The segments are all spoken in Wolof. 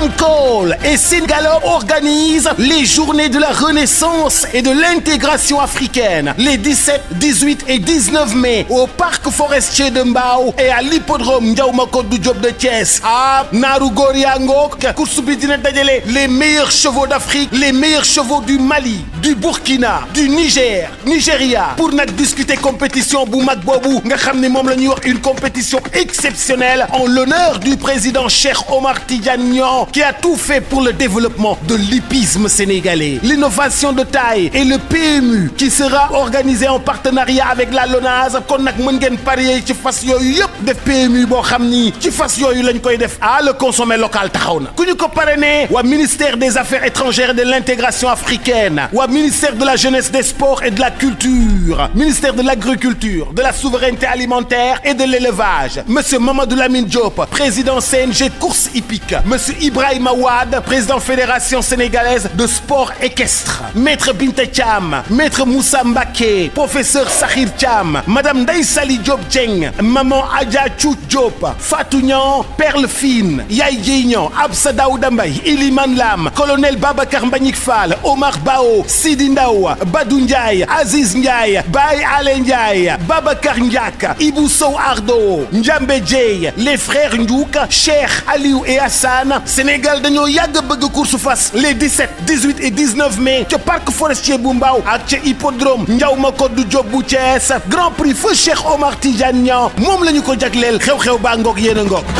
Call et Sénégalop organisent les journées de la renaissance et de l'intégration africaine les 17, 18 et 19 mai au parc forestier de Mbao et à l'hippodrome Ndiaw Macodou Diop de Thiès. Ah, naaru góor yaa ngoog course bi dina dajale les meilleurs chevaux d'Afrique, les meilleurs chevaux du Mali, du Burkina, du Niger, Nigeria pour nag discuter compétition bu mag boobu nga xam ne moom la ñuy wax une compétition exceptionnelle en l'honneur du président Cheikh Omar Tidiane Niang qui a tout fait pour le développement de l'hippisme sénégalais. L'innovation de taille et le PMU qui sera organisé en partenariat avec la LONASE kon nag mën ngeen parier ci fas yooyu yëpp def PMU boo xam ni ci fas yooyu lañ koy def ah le consommé local taxaw na ku ñu ko parrainé waa ministère des affaires étrangères et de l'intégration africaine waa ministère de la jeunesse des sports et de la culture ministère de l'agriculture de la souveraineté alimentaire et de l'élevage monsieur Mamadou Lamine Diop président CNG course hippique monsieur Ibrahima Wade président fédération sénégalaise de sport équestre maître Binta Thiam maître Moussa Mbaké professeur Sakhir Thiam madame Ndeye Sali Diop Dieng maman Adja Chou Diop Fatou Niang Perle Fine Yaye Dieye Niang Absa Daouda Mbaye Iliman Lam colonel Babacar Mbagnick Fall Omar Bao Sidi Ndaw Badou Ndiaye Aziz Ndiaye Baye Ale Ndiaye Babacar Ndiak Ibou Sow Ardo Ndiambe Dieye les frères Ndiouk Cheikh Aliou et Hassan Sénégal dañoo yàgg bëgg course fas les 17 18 et 19 mai ca parc forestier bu Mbao ak ca hippodrome Ndiaw Macodou Diop bu Thiès grand prix feu Cheikh Omar Tidiane Niang moom la ñu ko jagleel xew-xew baa ngoog yéen a ngoog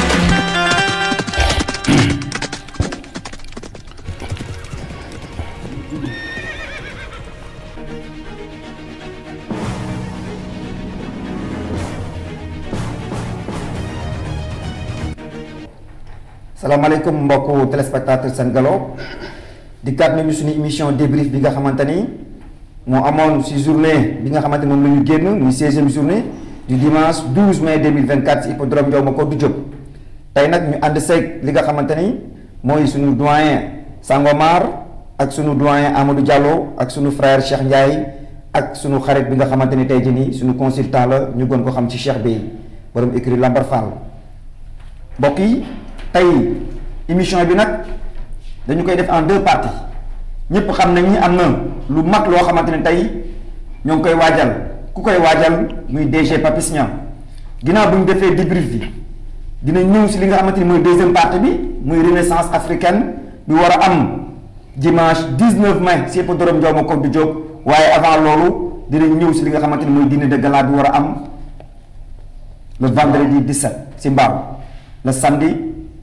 salaamaaleykum mbokku téléspectateur Sen Gallo di kat nañu suñu émission débrief bi nga xamante ni moo amoon si journée bi nga xamante ni moom la ñu génn muy 16e journée du dimanche 12 mai 2024 si hippodrome Ndiaw Macodou Diop tey nag ñu ànd seeg li nga xamante ni mooy suñu doyen Sangomar ak suñu doyen Amadou Diallo ak suñu frère Cheikh Ndiaye ak suñu xarit bi nga xamante ni tey jii nii suñu consultant la ñu gën ko xam ci Cheikh Bey borom écrit Lambar Fall mbokk yi. tey émission bi nag dañu koy def en deux parties ñëpp xam nañ ni am na lu mag loo xamante ne tey ñoo ngi koy waajal ku koy waajal muy DG Papis Niang ginnaaw bu ñu defee débrief bi dina ñëw si li nga xamante ni mooy deuxième partie bi muy renaissance africaine bi war a am dimanche 19 mai si hippodrome Ndiaw Macodou Diop waaye avant loolu dina ñëw si li nga xamante ni mooy dîner de gala bi war a am le vendredi 17 si Mbao le samedi.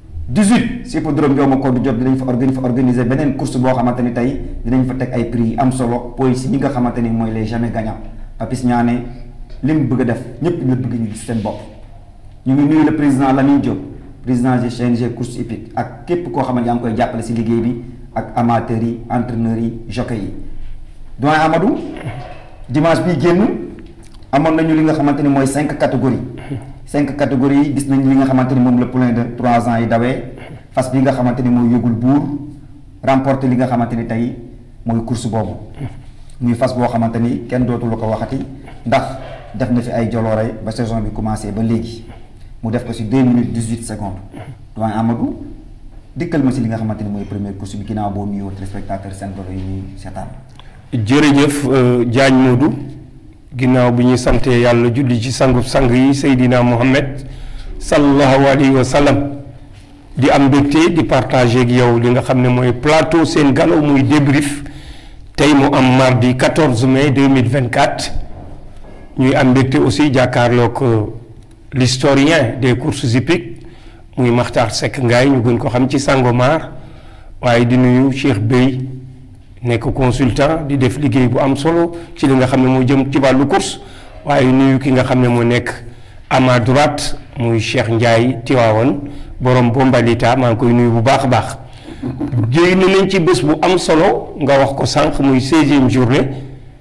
18 si hippodrome Ndiaw Macodou Diop dinañ fa organi fa organiser beneen course boo xamante ni tey dinañ fa teg ay prix am solo poy si ñi nga xamante ni mooy les jamais gagnants Papis Niang ne li mu bëgg a def ñëpp ñu bëgg ñu gis seen bopp ñu ngi nuyu le président Lamine Diop président du CNG course hippique ak képp koo xamante yaa ngi koy jàppale si liggéey bi ak amateurs yi entraîneurs yi jockey yi doyen Amadou dimanche bii génn amoon nañu li nga xamante ni mooy cinq catégories cinq catégories yi gis nañ li nga xamante ni moom la poulain de trois ans yi dawee fas bi nga xamante ni mooy yëgul buur remporté li nga xamante ni tey mooy course boobu muy fas boo xamante ni kenn dootu la ko waxati ndax def na fi ay joloore ba saison bi commencé ba léegi mu def ko si deux minutes dix huit secondes doyen Amadou dikkal ma si li nga xamante ni mooy première course bi ginnaaw boo nuyoo téléspectateur Sen Gallo yi ñuy seetaan. jërëjëf Diagne Modou. ginnaaw bi ñu santee yàlla julli ci sangu sang yi Seydina Mohamed sallallahu alayhi wa sallam di am mbégte di partager ak yow li nga xam ne mooy plateau Sen Gallo muy débrief tey mu am mardi 14 mai 2024 ñuy am mbégte aussi jàkkaarloog l'historien des courses hippiques muy Makhtar Seck Ngaye ñu gën ko xam ci Sangomar waaye di nuyu Cheikh Bey nekk consultant di def liggéey bu am solo ci li nga xam ne moo jëm ci wàllu course waaye nuyu ki nga xam ne moo nekk à ma droite muy Cheikh Ndiaye Tiwaawan borom Bombalita maa ngi koy nuyu bu baax a baax. génn nañ ci bés bu am solo nga wax ko sànq muy seizième journée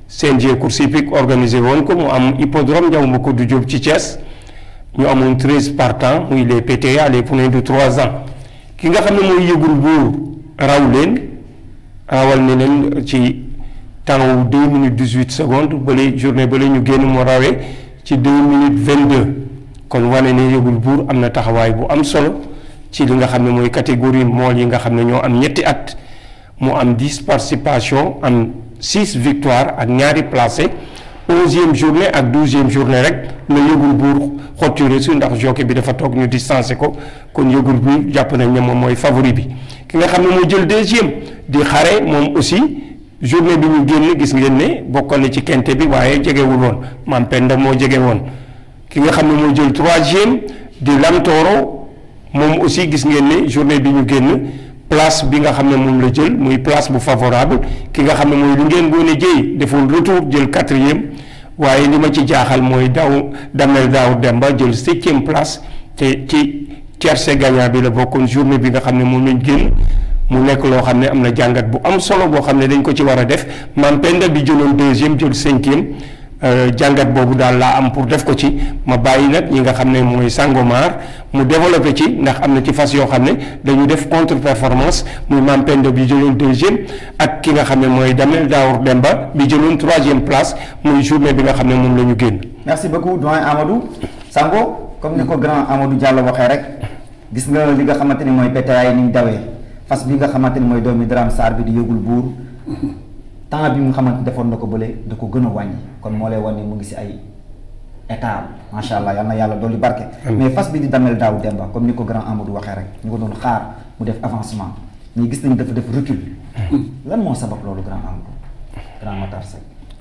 CNG course hippique organisé woon ko mu am hippodrome Ndiaw Macodou Diop ci Thiès ñu amoon treize partants muy les PTA les poulains de trois ans ki nga xam ne mooy yëgul buur raw leen. rawal ne leen ci temps wu deux minutes dix huit secondes bale journée bale ñu génn mu rawee ci deux minutes vingt deux kon wane ne yëgul buur am na taxawaay bu am solo ci li nga xam ne mooy catégorie mool yi nga xam ne ñoo am ñetti at mu am dix participation am six victoire ak ñaari placé onzième journée ak douzième journée rek la yëgul buur xotture su ndax jockey bi dafa toog ñu distancé ko kon yëgul buur jàpp nañ ne moom mooy favori bi ki nga xam ne moo jël deuxième di xare moom aussi journée bi ñu génn gis ngeen ne bokkoon na ci kente bi waaye jegewul woon maam Penda moo jege woon ki nga xam ne moo jël troisième di Lamtoro moom aussi gis ngeen ne journée bi ñu génn place bi nga xam ne moom la jël muy place bu favorable ki nga xam ne mooy lu ngeen goone jëy defoon retour jël quatrième waaye li ma ci jaaxal mooy daw damel daaw Demba jël septième place te ci tiercé gagnant bi la bokkoon journée bi nga xam ne moom lañ génn mu nekk loo xam ne am na jàngat bu am solo boo xam ne dañ ko ci war a def maam Penda bi jëloon deuxième jël cinquième jàngat boobu daal laa am pour def ko ci ma bàyyi nag ñi nga xam ne mooy Sangomar mu développé ci ndax am na ci fas yoo xam ne dañu def contre performance muy maam Penda bi jëloon deuxième ak ki nga xam ne mooy Damel Daour Demba bi jëloon troisième place muy journée bi nga xam ne moom la ñu génn. merci beaucoup doyen Amadou Sango comme ni ko grand Amadou Diallo waxee rek gis nga li nga xamante ni mooy PTA ni ñu dawee fas bi nga xamante ni mooy doomi Dram Sarr bi di yëgul buur temps bi nga xamante defoon na ko bële da ko gën a wàññi kon moo lay wan ni mu ngi si ay état macha allah yal na yàlla dolli barke. mais fas bi di damel daaw Demba comme ni ko grand Amadou waxee rek ñu ko doon xaar mu def avancement mais gis nañu dafa def recul. lan moo sabab loolu grand Amadou grand Matar Seck.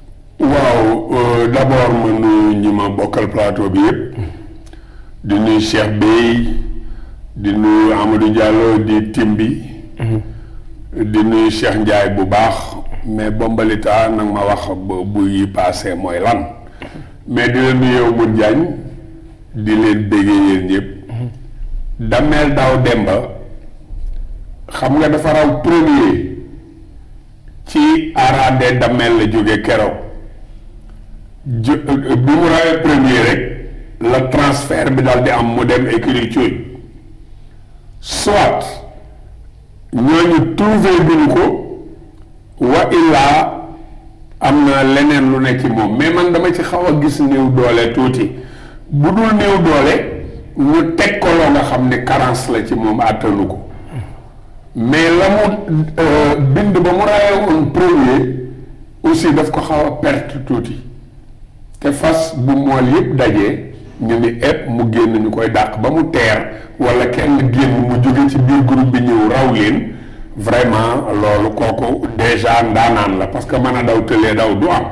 waaw d' abord ma nuyu ñi ma bokkal plateau bi yëpp di nuyu Cheikh Bey di nuyu Amadou Diallo di tim bi di nuyu Cheikh Ndiaye bu baax mais bombalita nag ma wax ba bu yi passé mooy lan mais di leen nuyu Mour Diagne di leen béggee yéen ñëpp Damel Daaw Demba xam nga dafa raw premier ci araade Damel la jóge keroog ju bi mu rawee premier rek la transfert bi daal di am mu dem écurie Thioye soit ñooñu trouvé duñu ko wa illaa am na leneen lu ne ci moom mais man dama ci xaw a gis néew doole tuuti bu dul néew doole ñu teg ko loo nga xam ne carence la ci moom àttanu ko mais la mu bind ba mu rawee woon premier aussi daf ko xaw a perte tuuti te fas bu mool yëpp dajee ñu ni ëpp mu génn ñu koy dàq ba mu teer wala kenn génn mu jóge ci biir groupe bi ñëw raw leen vraiment loolu kooku déjà ndaanaan la parce que mën a daw tëlee daw du am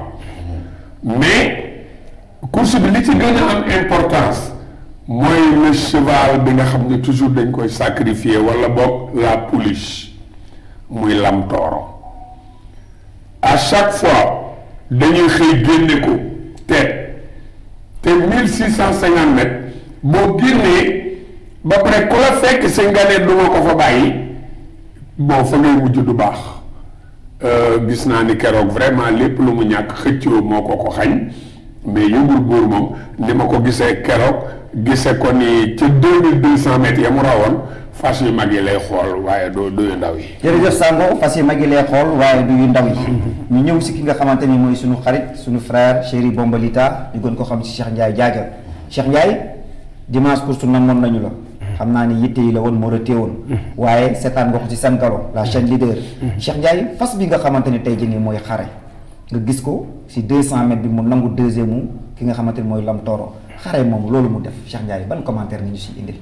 mais course bi li ci gën a am importance mooy le cheval bi nga xam ne toujours dañ koy sacrifier wala boog la pouliche muy lam tooro à chaque fois dañuy xëy génne ko teet te mille six cent cinquante mètres boo génnee ba pare ku la fekk si nga ne du ma ko fa bàyyi bon fa ngay mujj du baax gis naa ni keroog vraiment lépp lu mu ñàkk xëccoo moo ko ko xañ mais yëngul buur moom ni ma ko gisee keroog gisee ko ni ca deux mille deux cent mètres ya mu rawoon fas yu mag yi lay xool waaye doo du yu ndaw yi. jërëjëf Sango fas yi mag yi lay xool waaye du yu ndaw yi. ñu ñëw si ki nga xamante ni mooy sunu xarit sunu frère chéri Bombalita ñu gën ko xam si Cheikh Ndiaye jaaja Cheikh Ndiaye dimanche course namoon nañu la. xam naa ni yitte yi la woon moo la téewoon. waaye seetaan nga ko ci Sen Galo la chaîne leader. Cheikh Ndiaye fas bi nga xamante ni tey jii nii mooy xare. nga gis ko si 200 mètres bi mu nangu deuxième mu ki nga xamante ni mooy Lam Toro xare moom loolu mu def Cheikh Ndiaye ban commentaire nga ñu si indil.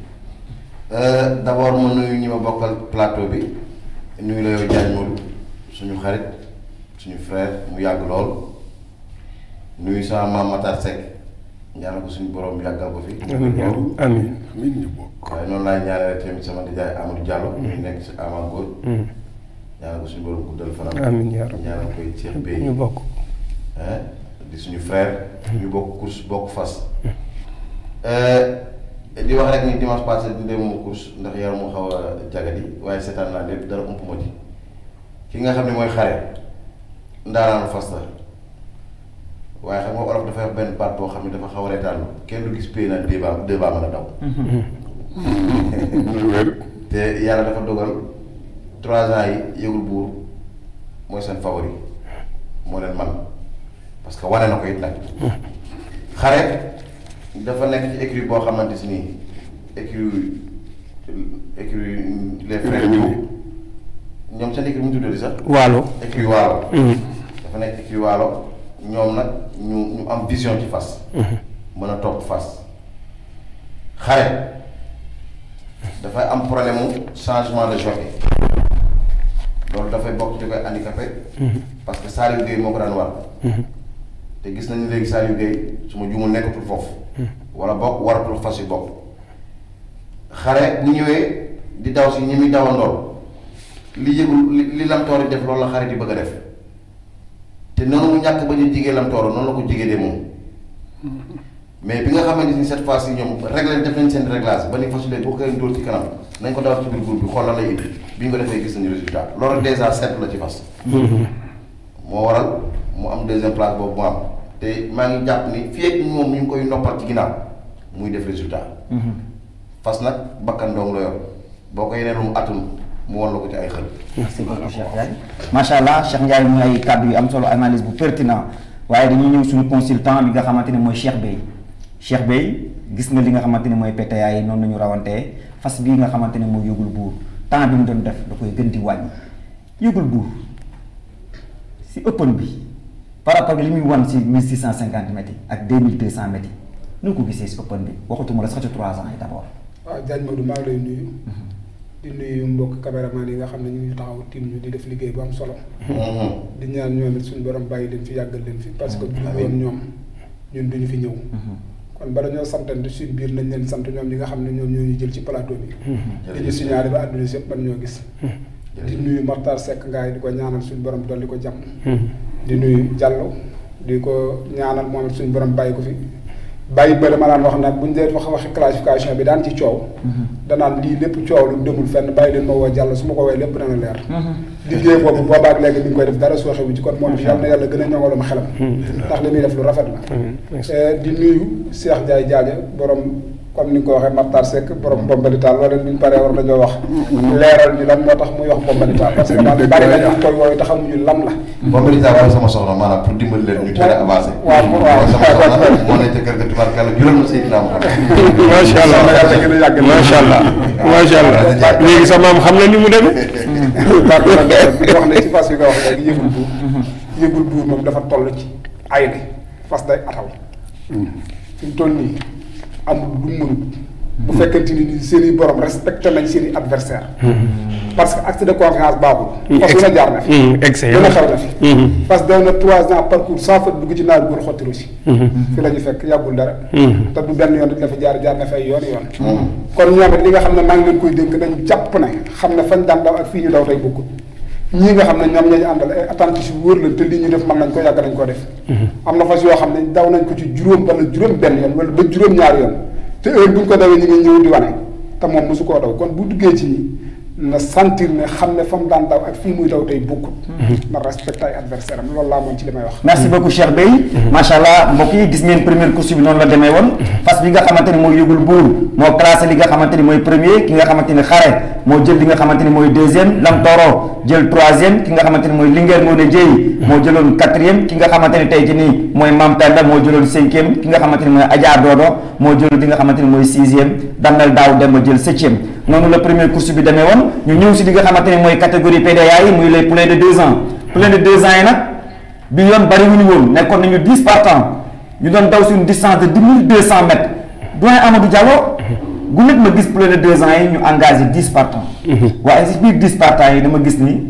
d' abord ma nuyu ñi ma bokkal plateau bi nuyu la yow Diagne Modou suñu xarit suñu frère mu yàgg lool nuyu sama maam Matar Seck ñaanal ko suñu borom yàggal ko fi. amiin amiin amiin ñu bokk. waaye noonu laay ñaanal tamit sama nijaay Amadou Diallo. ñu nekk si Ama Góor. ñaanal ko suñu borom guddal fanam. amiin yaa rabbi ñaanal koy Cheikh Bey ñu bokk. di suñu frère. ñu bokk course bokk fas. di wax rek ni dimanche passé di dem mu course ndax yaram mu xaw a jagadi waaye seetaan naa lépp dara ump ma ci ki nga xam ne mooy xare ndaanaanu fas la waaye xam nga olof dafa wax benn baat boo xam ne dafa xaw a reetaan kenn du gis pay na deux baa deux baa mën a daw. te yàlla dafa dogal trois ans yi yëgul buur mooy seen favori moo leen man parce que wane na ko it nag xare dafa nekk ci écurie boo xamante si nii écurie écurie les frères Diouf ñoom seen écurie mu tuddee sax. waalo écurie waalo. dafa nekk écurie waalo ñoom nag ñu ñu am vision ci fas. mën a topp fas. xare dafay am problème mu changement de jockey loolu dafay bokk ci koy handicapé. parce que Saliou Gueye moo ko daan war. te gis nañu léegi Saliou Gueye su ma juumul nekkatul foofu. wala bokk waratul fas yu bokk. xare bu ñëwee di daw si ñi muy dawandool li yëgul li li lamtoor yi def loolu la xare di bëgg a def te noonu mu ñàkk ba ñu jigee lamtoor noonu la ko jigee de moom mais bi nga xamante ni cette fois ci ñoom réglé def nañ seen réglage ba ni fasulee boo koy dóor ci kanam nañ ko dawal ci biir groupe bi xool la lay indi bi ñu ko defee gis nañu résultat loolu déjà seet la ci fas moo waral mu am deuxième place boobu mu am te maa ngi jàpp ni fii ak moom ñu ngi koy noppal ci ginnaaw muy def résultat fas nag bakkan dong la yor boo ko yeneen lu mu atul mu wan la ko ci ay xel. merci beaucoup Cheikh Ndiaye macha allah Cheikh Ndiaye muy ay kàddu yu am solo analyse bu pertinent waaye dañuy ñëw suñu consultant bi nga xamante ne mooy Cheikh Bey Cheikh Bey gis nga li nga xamante ne mooy PTA yi noonu nañu rawantee fas bii nga xamante ne mooy yëgul buur temps bi mu doon def da koy gën di wàññi yëgul buur si open bi par rapport ak li muy wan si 1650 mètres yi ak 2200 mètres yi nu ko gisee si open bi waxatuma la sax ci 3 ans yi d' abord. waaw Diagne Maodo maa ngi lay nuyu. di nuyu mbokk caméraman yi nga xam ne ñu ngi taxaw tiim ñu di def liggéey bu am solo. di ñaan ñoom it suñu borom bàyyi leen fi yàggal leen fi. parce que bu ñu woon ñoom ñun duñu fi ñëw. kon bala ñoo santante suñu biir nañ leen sant ñoom ñi nga xam ne ñoom ñoo ñu jël ci plateau bi. di ñu signalé ba àdduna si yëpp ban ñoo gis. di nuyu Makhtar Seck ngaay di ko ñaanal suñu borom dolli ko jàmm. di nuyu Diallo di ko ñaanal moom it suñu borom bàyyi ko fi. bàyyi bëri ma daan wax nag bu ñu dee wax waxi classification bi daan ci coow. danaan lii lépp coow lu demul fenn bàyyi leen ma woo jàll su ma ko woowee lépp dana leer. liggéey boobu boobaak léegi mi ngi koy def dara sooxe wu ci kon moom yàlla na yàlla gën a ñoŋalum xelam. ndax li muy def lu rafet la. di nuyu Cheikh Ndiaye Diadia borom comme ni nga ko waxee Makhtar Seck borom Bombalitaal wala bi ñu paree war nañoo wax. leeral ñu lan moo tax muy wax Bombalitaal parce que daal bari na ñu koy woowee te xamuñu lam la. Bombalitaal wala sama soxna maanaam pour dimbali leen ñu tere avancé. waaw waaw sama soxna moo nekk kër ga tubaarkàlla jural na Seydina Muhammad. macha allah yàlla gën a yàgg macha allah macha allah léegi sa maam xam na ni mu demee. parce que wax ne ci fas yi nga wax léegi yëgul buur yëgul buur moom dafa toll ci ay ne fas day ataw fi mu toll nii amul lu mu mënut bu fekkente ni seen i borom respecté nañ seen i adversaire parce que acte de confiance baaxul fas yu na jaar na fi excellent gën a xew na fi fas daw na trois ans parcours sans faute dugg ci naar góor xotti aussi fi la ñu fekk yàggul dara te du benn yoon dina fi jaar jaar na fay yoon yoon kon ñoom it li nga xam ne maa ngi leen koy dénk nañ jàpp ne xam ne fañ daan daw ak fii ñu daw tey bokkul ñii nga xam ne ñoom ñooñu àndal ay attentifs yu wóor la te lii ñu def mën nañ ko yàgg nañ ko def am na fas yoo xam ne daw nañ ko ci juróom wala juróom benn yoon wala ba juróom ñaari yoon te heure bu ñu ko dawee ñu ngi ñëw di wane te moom mosu koo daw kon bu duggee ci nii na sentir ne xam ne fa mu daan daw ak fii muy daw tey bokkut na respecté ay adversaire am loolu laa moom ci li may wax merci beaucoup Cheikh Bey macha allah mbokk yi gis ngeen première course bi noonu la demee woon fas bi nga xamante ni mooy yëgul buur moo classé li nga xamante ni mooy premier ki nga xamante ni xare moo jël li nga xamante ni mooy deuxième Lam Toro jël troisième ki nga xamante ni mooy Linguère Ngoné Dieye moo jëloon quatrième ki nga xamante ni tey ci nii mooy Mam Penda moo jëloon cinquième ki nga xamante ni mooy Adja Dodo moo jëloon li nga xamante ni mooy sixième Damel Daaw Demba jël septième noonu la première course bi demee woon ñu ñëw si li nga xamante ni mooy catégorie PDA yi muy les poulains de deux ans poulains de deux ans yi nag bi yoon bari wuñu woon nekkoon nañu dix partants ñu doon daw sur une distance de dix mille deux cent mètres doyen Amadou Diallo gu nekk ma gis poulains de deux ans yi ñu engagé dix partants waaye si biir dix partants yi dama gis ni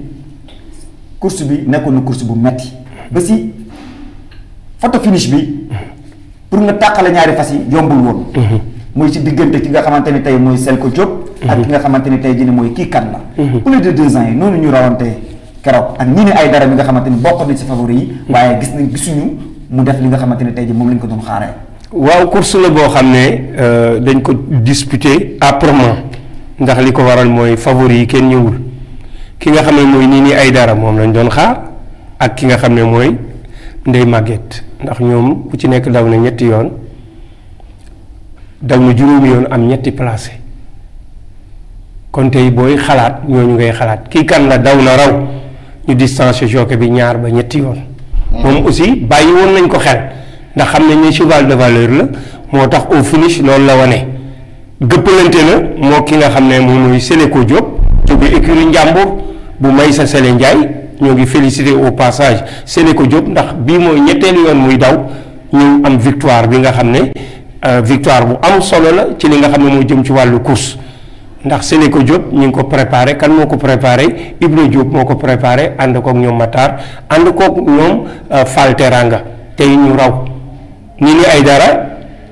course bi nekkoon na course bu metti ba si photo finish bi pour nga tàqale ñaari fas yi yombul woon muy ci diggante ki nga xamante ni tey mooy Selko Diop ak ki nga xamante ni tey jii mooy kii kan la plus de deux ans yi noonu ñu rawante keroog ak ñi ni ay dara mi nga xamante ni bokk nañ si favori yi waaye gis nañ gisuñu mu def li nga xamante ni tey jii moom lañ ko doon xaaree waaw course la boo xam ne dañ ko disputé âprement ndax li ko waral mooy favori yi kenn ñëwul ki nga xam ne mooy nii nii ay dara moom lañ doon xaar ak ki nga xam ne mooy ndey màgget ndax ñoom ku ci nekk daw na ñetti yoon daw na juróomi yoon am ñetti placé kon tey booy xalaat ñooñu ngay xalaat kii kan la daw na raw ñu distancé jockey bi ñaar ba ñetti yoon moom aussi bàyyi woon nañ ko xel ndax xam nañ ne cheval de valeur la moo tax au finish loolu la wane gëppalante na moo ki nga xam ne moom mooy Sénéco Diop jóge écurie Njàmbur bu may sa Sele Ndiaye ñoo ngi félicité au passage Sénéco Diop ndax bii mooy ñetteelu yoon muy daw ñu am victoire bi nga xam ne victoire bu am solo la ci li nga xam ne moo jëm ci wàllu course ndax Sénéco Diop ñu ngi ko préparé kan moo ko préparé Ibra Diop moo ko préparé ànd kook ñoom Matar ànd kook ñoom Fall Teranga tey ñu raw ni ni ay dara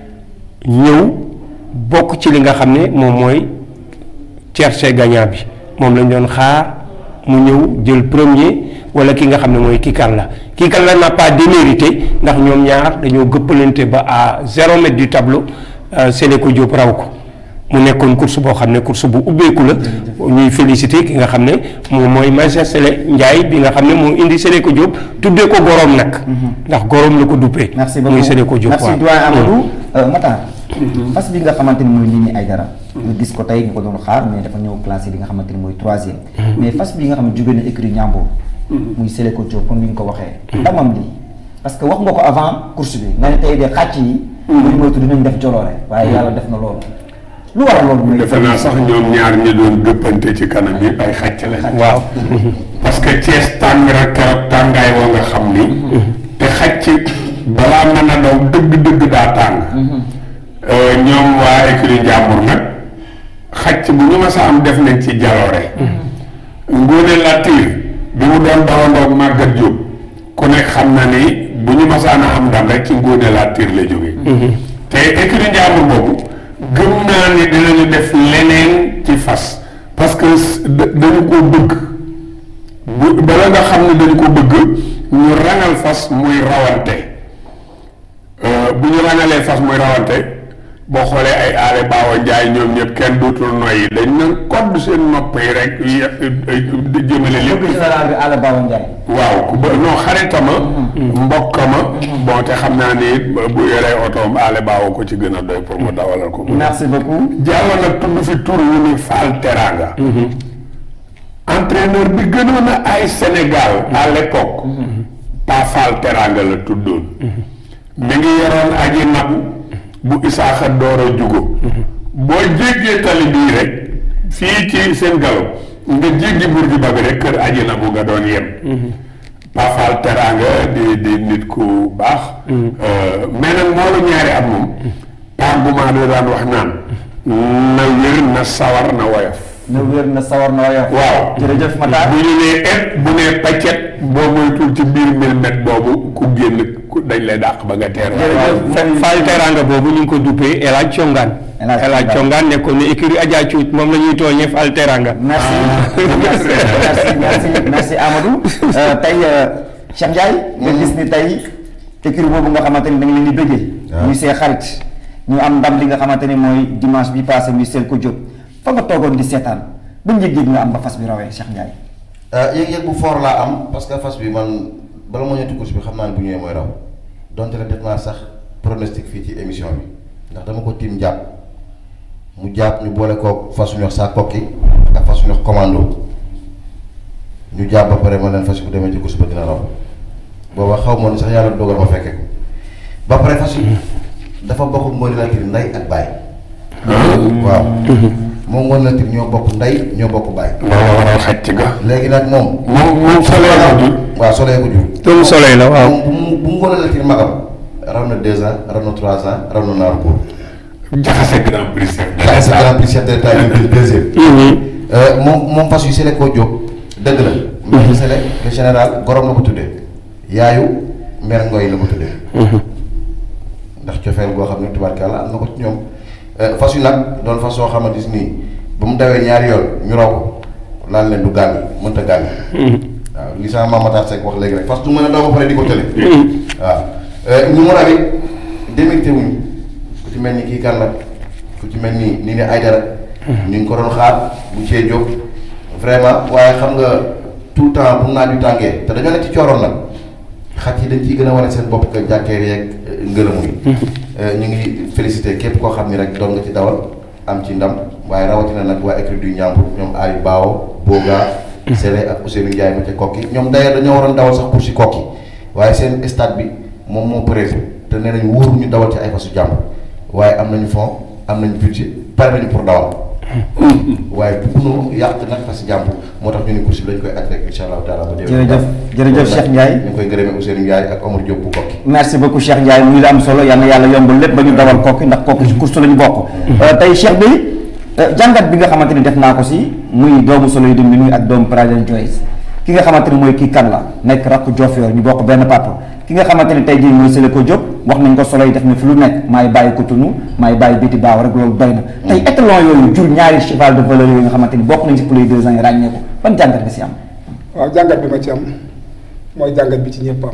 ñëw bokk ci li nga xam ne moom mooy cherché gagnant bi moom lañ doon xaar mu ñëw jël premier wala ki nga xam ne mooy Kikal la Kikal la n'a pas démérité ndax ñoom ñaar dañoo gëppalante ba à zéro mètre du tableau Sénéco Diop raw ko mu nekkoon course boo xam ne course bu ubbeeku la ñuy félicité ki nga xam ne moom mooy Maïssa Sele Ndiaye bi nga xam ne moo indi Sénéco Diop tuddee ko gorom nag ndax gorom la ko duppee merci beaucoup muy Sénéco Diop merci doyen Amadou Matar fas bi nga xamante ni mooy nit ñi ay dara nga gis ko tey nga ko doon xaar mais dafa ñëw classé li nga xamante ni mooy troisième mais fas bi nga xam ne jóge na écurie Ndiambour muy Sénéco Diop comme ni nga ko waxee ndamam lii parce que wax nga ko avant course bi nga ne tey de xàcc yi buñu moytu dinañ def joloore waaye yàlla def na loolu lu waral loolu mooy defe naa sax ñoom ñaar ñi doon gëppante ci kanam yi ay xàcc lañ waaw parce que Thiès tàng rek keroog tàngaay woo nga xam ni te xàcc balaa mën a daw dëgg-dëgg daa tàng ñoom waa écurie Njàmbur nag xàcc bu ñu ma sa am def nañ ci jaloore Ngóone Latiir bi mu doon dawandoog Màggat Jóob ku nekk xam na ni bu ñu masaan a am ndam rek ci Ngóone Latiir la jóge te écurie Njàmbur boobu gëm naa ni dinañu def leneen ci fas parce que dañu ko bëgg bu bala nga xam ne dañu ko bëgg ñu rangal fas muy rawante bu ñu rangalee fas muy rawante boo xoolee ay aale baawa njaay ñoom ñëpp kenn dootul noyyi dañ na kodd seen nopp yi rek jëmale lépp général bi Alla Bawa Ndiaye waaw ku ba non xaritama mbokkama bon te xam naa ni bu yoree otoom aale baawa ko ci gën a doy pour mu dawalal ko merci beaucoup jàll nag tudd fi tur wu ni Fall Teranga entraîneur bi gënoon a ay Sénégal à l'époque pas Fall Teranga la tuddoon mi ngi yoroon aji nabu bu isaaxa door a jugo boo jéggee tali bii rek fii ci seen galo nga jéggi Bourguiba bi rek kër aji nabu nga doon yem pas Fall Teranga di di nit ku baax mais nag moo la ñaari at moom par bu maa da daan wax naan na wér na sawar na woyof na wér na sawar na woyof waaw jërëjëf Matar bu ñu nee et bu nee paccet boo moytul ci biir milmet boobu ku génn ku dañ lay dàq ba nga teer jërëjëf Fall Teranga boobu ñu ngi ko duppee El Hadj Congaan El Hadj El Hadj Congaan nekkoon ne écurie Adja Cuut moom la ñuy tooñee Fall Teranga merci merci merci merci merci Amadou tey Cheikh Ndiaye nga gis ni tey écurie boobu nga xamante ni da nga leen di bëggee muy see xarit ñu am ndam li nga xamante ni mooy dimanche bi passé muy Sénéco Diop fa nga toogoon di seetaan ba njëg-njëg nga am ba fas bi rawee Cheikh Ndiaye yëg-yëg bu fort laa am parce que fas bi man bala moo ñetti course bi xam naa ne bu ñëwee mooy raw donte la def naa sax pronostic fii ci émission bi ndax dama ko tiim jàpp mu jàpp ñu boole koo fas ñu wax saa kokki ak fas ñu wax commando ñu jàpp ba pare ma leen fas bu demee ci course ba dina raw booba xaw ma ni sax yàlla dogal ma fekke ko ba pare fas yi dafa bokk ngoon la kii ndey ak baay waaw moom ngoon la ñoo bokk ndey ñoo bokk baay moo waral xacc ga léegi nag moom moom moom solee ko jur waaw solee ko jur doomu soleil la waaw moom bu mu bu mu ngoon la kii magam raw na deux ans raw na trois ans raw na naaru góor jaxase grand prix chef de xaalis l'État. grand prix chef de l'état yu deuxième moom moom fas yu sele koo jóg dëgg la mais sele le général gorom la ko tuddee yaayu mer ngoy la ko tuddee ndax cofeel boo xam ne tubaarkàlla am na ko ci ñoom fas yu nag doon fas soo xamante nii ba mu dawee ñaari yoon ñu raw ko laal leen du gàmmi mënta gàmmi waaw li sama maam Matar Seck wax léegi rek fas du mën a daw ba pare di ko tële waaw ñu mu raw it démérité wuñu ku ci mel ni kii kan la ku ci mel ni ni ne ay dara ñu ngi ko doon xaar bu cee jóg vraiment waaye xam nga tout le temps bu naaj wi tàngee te dañoo nekk ci cooroon nag xat yi dañ ciy gën a wane seen bopp que jàkkeer yeeg ngërëmu yi ñu ngi félicité képp koo xam ni rek doon nga ci dawal am ci ndam waaye rawatina nag waa écrit du Ñambur ñoom Ali Bao Boga Sele ak Ousseynou Ndiaye ma ca kokki ñoom d'ailleurs dañoo waroon dawal sax pour si kokki waaye seen stade bi moom moo prévu te nee nañu wóoru ñu dawal ci ay fasu jàmbur waaye am nañu fond am nañu budget pare nañu pour dawal waaye bëgguñu yàq nag parce que jàmbur moo tax ñu ne course bi dañ koy aj rek incha allahu taala ba déwén. jërëjëf jërëjëf Cheikh Ndiaye ñu ngi koy gërëmee Ousseynou Ndiaye ak Omar Diop bu kokki merci beaucoup Cheikh Ndiaye muy la am solo yal na yàlla yombal lépp ba ñu dawal kokki ndax kokki ci course la ñu bokk tey Cheikh bi jàngat bi nga xamante ni def naa ko si muy doomu solo yi dum bi nuy ak doomu Prada Joyce ki nga xamante ni mooy kii kan la nekk rakku Diofior ñu bokk benn papa ki nga xamante ni tey jii mooy Sele ko Diop wax nañ ko solo yi def na fi lu nekk maay bàyyi ko tunu maay bàyyi biti baaw rek loolu doy na tey étalon yooyu jur ñaari cheval de valeur yooyu nga xamante ni bokk nañ si pour les deux ans yi ràññee ko ban jàngat nga si am waaw jàngat bi ma ci am mooy jàngat bi ci ñëpp am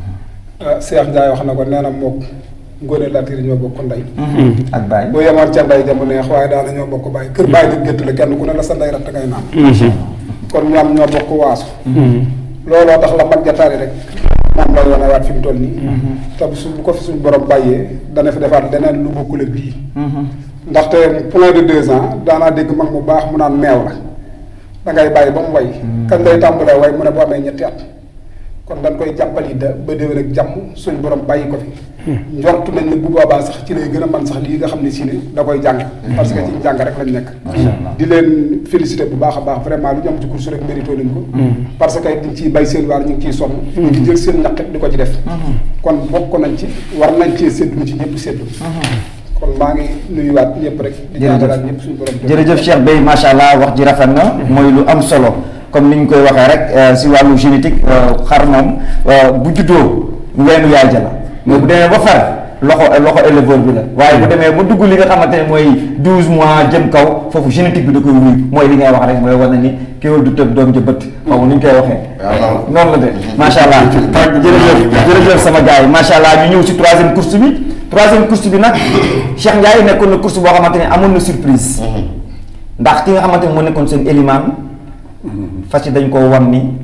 ah Cheikh Ndiaye wax na ko nee na mook Ngone Latir ñoo bokk ndey ak bàyyi boo yemoon ca ndey jamu neex waaye daana ñoo bokk bàyyi kër bàyyi di gétt la kenn ku ne la sa ndey ratt ngay naan kon ñoom ñoo bokk waasu looloo tax la mag jataari rek moom lay wane waat fi mu toll nii te bu su bu ko fi suñu borom bàyyee dana fi defaat leneen lu bokkul ak bii ndaxte point de deux ans daanaa dégg mag mu baax mu naan meew la da ngay bàyyi ba mu way kañ lay tàmbalee way mu ne boo amee ñetti at kon dañ koy jàppali da ba déwén ak jàmm suñ borom bàyyi ko fi njortu nañ ne bu boobaa sax ci lay gën a man sax lii nga xam ne si ne da koy jàng parce que ci jàng rek lañ nekk di leen félicité bu baax a baax vraiment lu ñu am ci course rek mérito nañ ko parce que diñ ciy bay seen waar ñu ngi ciy sonn ñu ngi jël seen ñaqit di ko ci def kon bokk nañ ci war nañ cee séddu ci ñëpp séddu kon maa ngi nuyuwaat ñëpp rek di ñaanalaat ñëpp suñu borom jërëjëf Cheikh Bey macha allah wax ji rafet na mooy lu am solo comme ni ñu koy waxee rek si wàllu génétique xar moom bu juddoo weenu yaay ja la mais bu demee ba far loxo loxo éleveur bi la waaye bu demee ba dugg li nga xamante ne mooy douze mois jëm kaw foofu génétique bi da koy wuyu mooy li ngay wax rek mooy war na ni kéwél du tëb doom ja bët xaw ni ñu koy waxee noonu la de macha allah jërëjëf jërëjëf sama gars yi macha allah ñu ñëw si troisième course bi troisième course bi nag Cheikh Ndiaye nekkoon na course boo xamante ne amoon na surprise ndax ki nga xamante ne moo nekkoon seen élimaan fas yi dañ koo wan ni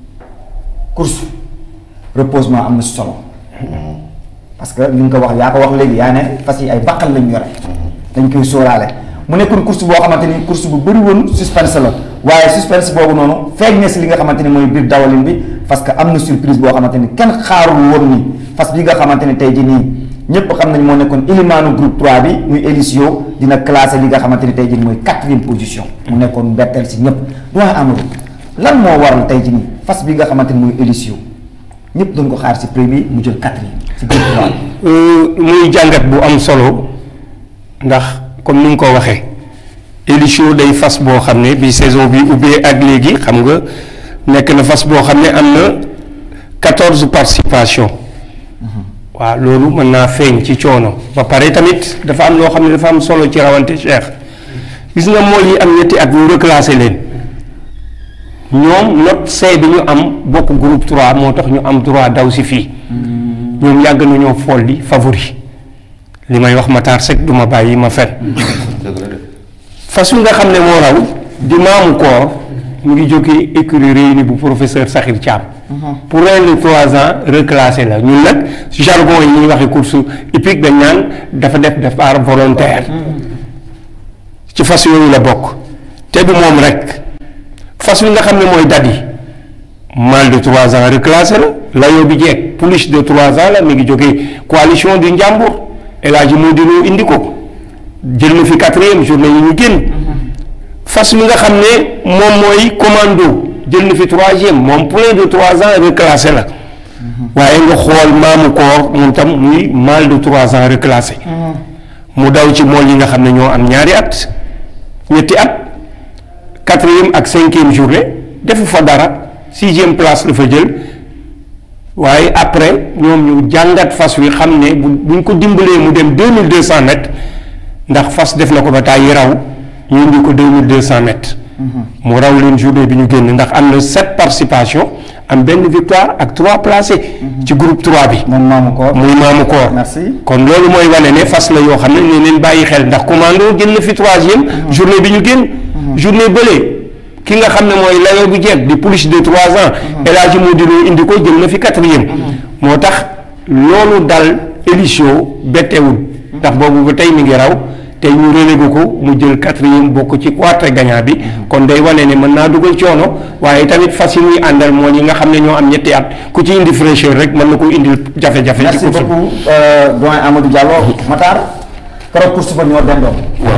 course reposement am na solo parce que li nga ko wax yaa ko wax léegi yaa ne fas yi ay baqal lañ yore dañ koy sóoraale mu nekkoon course boo xamante ni course bu bëri woon suspense la waaye suspense boobu noonu feeñ na si li nga xamante ni mooy biir dawalin bi parce que am na surprise boo xamante ni kenn xaarul woon ni fas bi nga xamante ni tey jii nii ñëpp xam nañ moo nekkoon élimaanu groupe 3 bi muy Elisio dina classé li nga xamante ni tey jii nii mooy quatrième position mu nekkoon betteel si ñëpp doy Amadou lan moo waral tey jii nii fas bi nga xamante ni mooy Elisio ñëpp doon ko xaar si premier mu jël quatrième si groupe 3 bi. muy jàngat bu am solo ndax comme ni nga ko waxee Elisio day fas boo xam ne bi saison bi ubbee ak léegi xam nga nekk na fas boo xam ne am na quatorze participation waaw loolu mën naa feeñ ci coono ba pare tamit dafa am loo xam ne dafa am solo ci rawante Cheikh gis nga mool yi am ñetti at ñu reclassé leen ñoom note C bi ñu am bokk groupe 3 moo tax ñu am droit daw si fii ñoom yàgg nañoo folli favori li may wax Matar Seck du ma bàyyi ma fen fas wi nga xam ne moo raw di maamu koor mu ngi jógee écurie réunie bu professeur Sakhir Thiam pour un de trois ans reclassé la ñun nag jargon yi ñuy waxee course hippique dañ naan dafa def départ volontaire ci fas yooyu la bokk te du moom rek fas wi nga xam ne mooy dadi mal de trois ans reclassé la layoo bi jeeg plus de trois ans la mi ngi jógee coalition du Njàmbur El Hadji Modou indi ko jël na fi quatrième journée yi ñu génn fas wi nga xam ne moom mooy commando jël na fi troisième moom point de trois ans reclassé la waaye nga xool maamu koor moom tam muy mal de trois ans reclassé mu daw ci mool yi nga xam ne ñoo am ñaari at ñetti at quatrième ak cinquième journée defu fa dara sixième place la fa jël waaye après ñoom ñu jàngat fas wi xam ne bu buñ ko dimbalee mu dem deux mille deux cent mètres ndax fas def na ko ba tàyyi raw ñu indi ko deux mille deux cent mètres mu raw leen journée bi ñu génn ndax am na sept participation am benn victoire ak trois placés ci groupe 3 bi moom maamu koor muy maamu koor merci kon loolu mooy wane ne fas la yoo xam ne ne leen bàyyi xel ndax commando jël na fi troisième journée bi ñu génn journée bële ki nga xam ne mooy layoo bu jeeg di plus de trois ans El Hadji Modou Lo indi ko jël na fi quatrième moo tax loolu dal Elisio bettewul ndax boobu ba tey mi ngi raw te ñu relégué ko mu jël quatrième bokk ci quatre gagnant bi kon day wane ne mën naa dugal coono waaye tamit fas yi muy àndal moo ñi nga xam ne ñoo am ñetti at ku ci indi fraîcheur rek mën na ko indil jafe-jafe ci merci course bi. beaucoup euh, doyen Amadou Diallo Matar keroog course ba ñoo dendoon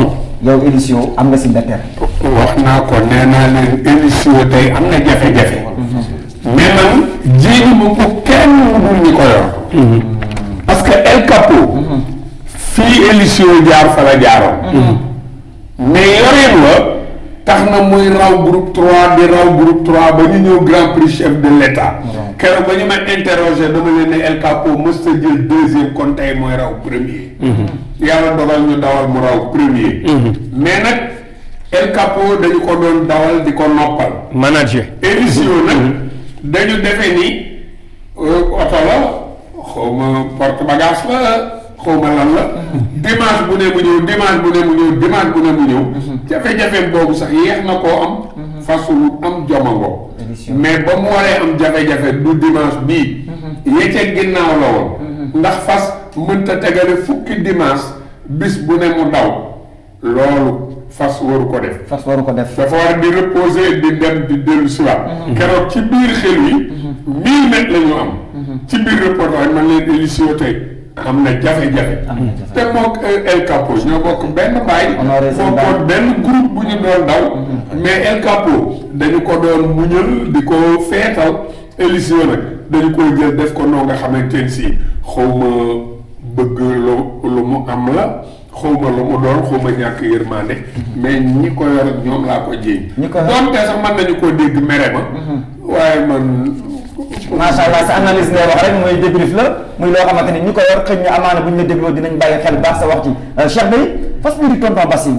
yow édition am nga si mbetteel. wax naa ko nee naa leen émission tey am na jafe-jafe mais man jéegi ma ko kenn mënul ñi ko yor parce que El Capo fii émission jaar fa la jaaroon mais yoreen wa tax na muy raw groupe 3 di raw groupe 3 ba ñu ñëw grand prix chef de l' état keroog ba ñu ma interroger dama leen ne El Capo mës ta jël deuxième kon tey mooy raw premier yàlla dogal ñu dawal mu raw premier mais nag El Capo dañu ko doon dawal di ko noppal manager émission nag dañu defe ni euh, oto la xawma porte bagage la xawma lan la dimanche bu ne mu ñëw dimanche bu ne mu ñëw dimanche bu ne mu ñëw jafe-jafe boobu sax yéex na koo am fasul am jomango Émission. mais ba mu waree am jafe-jafe du dimanche bii yecce ginnaaw la woon ndax fas mënta tegale fukki dimanche bis bu ne mu daw loolu fas waru ko def fas waru ko def. dafa war di reposer di dem di dellu si waat keroog ci biir xel yi mille mètres la ñu am ci biir reportage man leen émission tey am na jafe-jafe am na jafe. te mook El Capo ñoo bokk benn baay Honoré seen baay. bokkoon benn groupe bu ñu doon daw mais El Capo dañu ko doon muñal di ko feetal émission nag dañu ko jël def ko noo nga xamante ne si xawma bëgg lu lu mu am la xawma lu mu doon xawma ñàkk yërmande mais ñi ko yor ak ñoom laa ko jéem Ñi ko yor- doonte sax mën nañu koo dégg mere ma waaye man macha allah sa analyse ngay wax rek mooy débrief la muy loo xamante ni ñi ko yor xëy na amaana bu ñu la dégloo dinañ bàyyi xel baax sa wax ci Cheikh Bey fas bi di tonton Bassirou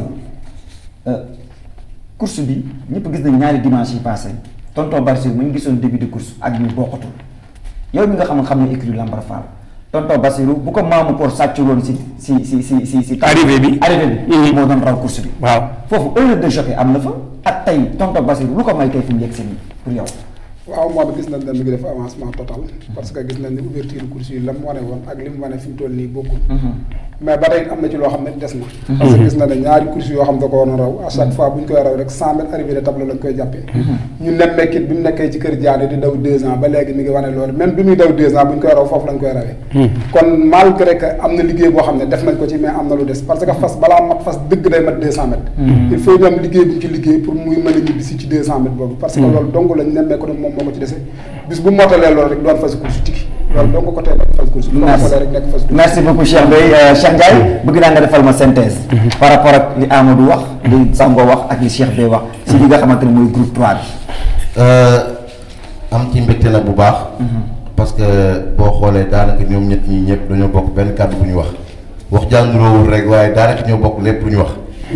course bi ñëpp gis nañ ñaari dimanche yi passé tonton Bassirou mu ngi gisoon début de course ak ñu bokkatul yow mi nga xam ne xam ne écurie Lambar Fall tonton Bassirou bu ko maamu pour sàcculoon si si si si si si Arrivée bi. arrivée bi Mhm. moo doon raw course bi waaw foofu erreur de jockey am na fa ak tey tonton Bassirou lu ko may tey fi mu yegg seen pour yow waaw moo tax gis nañ ne mi ngi def avancement total parce que gis nañ ni ouverture course yi la mu wane woon ak li mu wane fi mu toll nii bokkul mais ba tey am na ci loo xam ne des na parce que gis na ne ñaari course yoo xam da ko war a raw à chaque fois bu ñu koy raw rek cent mètres arrivé de tableau lañ koy jàppee ñu nemmeekit bi mu nekkee ci kër jaane di daw deux ans ba léegi mi ngi wane loolu même bi muy daw deux ans bu ñu koy raw foofu lañ koy rawee kon malgré que am na liggéey boo xam ne def nañ ko ci mais am na lu des parce que fas balaa mat fas dëgg day mat deux cent mètres il faut ñu am liggéey bu ñu ci liggéey pour muy mën a ñibbisi ci deux cent mètres boobu parce que loolu dong lañ nemmee ko ne moom moo ko ci dese bis bu motalee loolu rek doon fas course tigi loolu dong ko tee doon fas course bu ko Merci. motalee rek nekk fas course merci beaucoup Cheikh Bey Euh, Cheikh Ndiaye bëgg naa nga defal ma synthèse par rapport ak li Amadou wax li Sango wax ak li Cheikh Bey wax si li nga xamante ne mooy groupe 3 bi am ci mbégte nag bu baax. parce que boo xoolee daanaka ñoom ñett ñi ñëpp dañoo bokk benn kàddu bu ñu wax wax jànguroowul rek waaye daanaka ñoo bokk lépp lu ñu wax.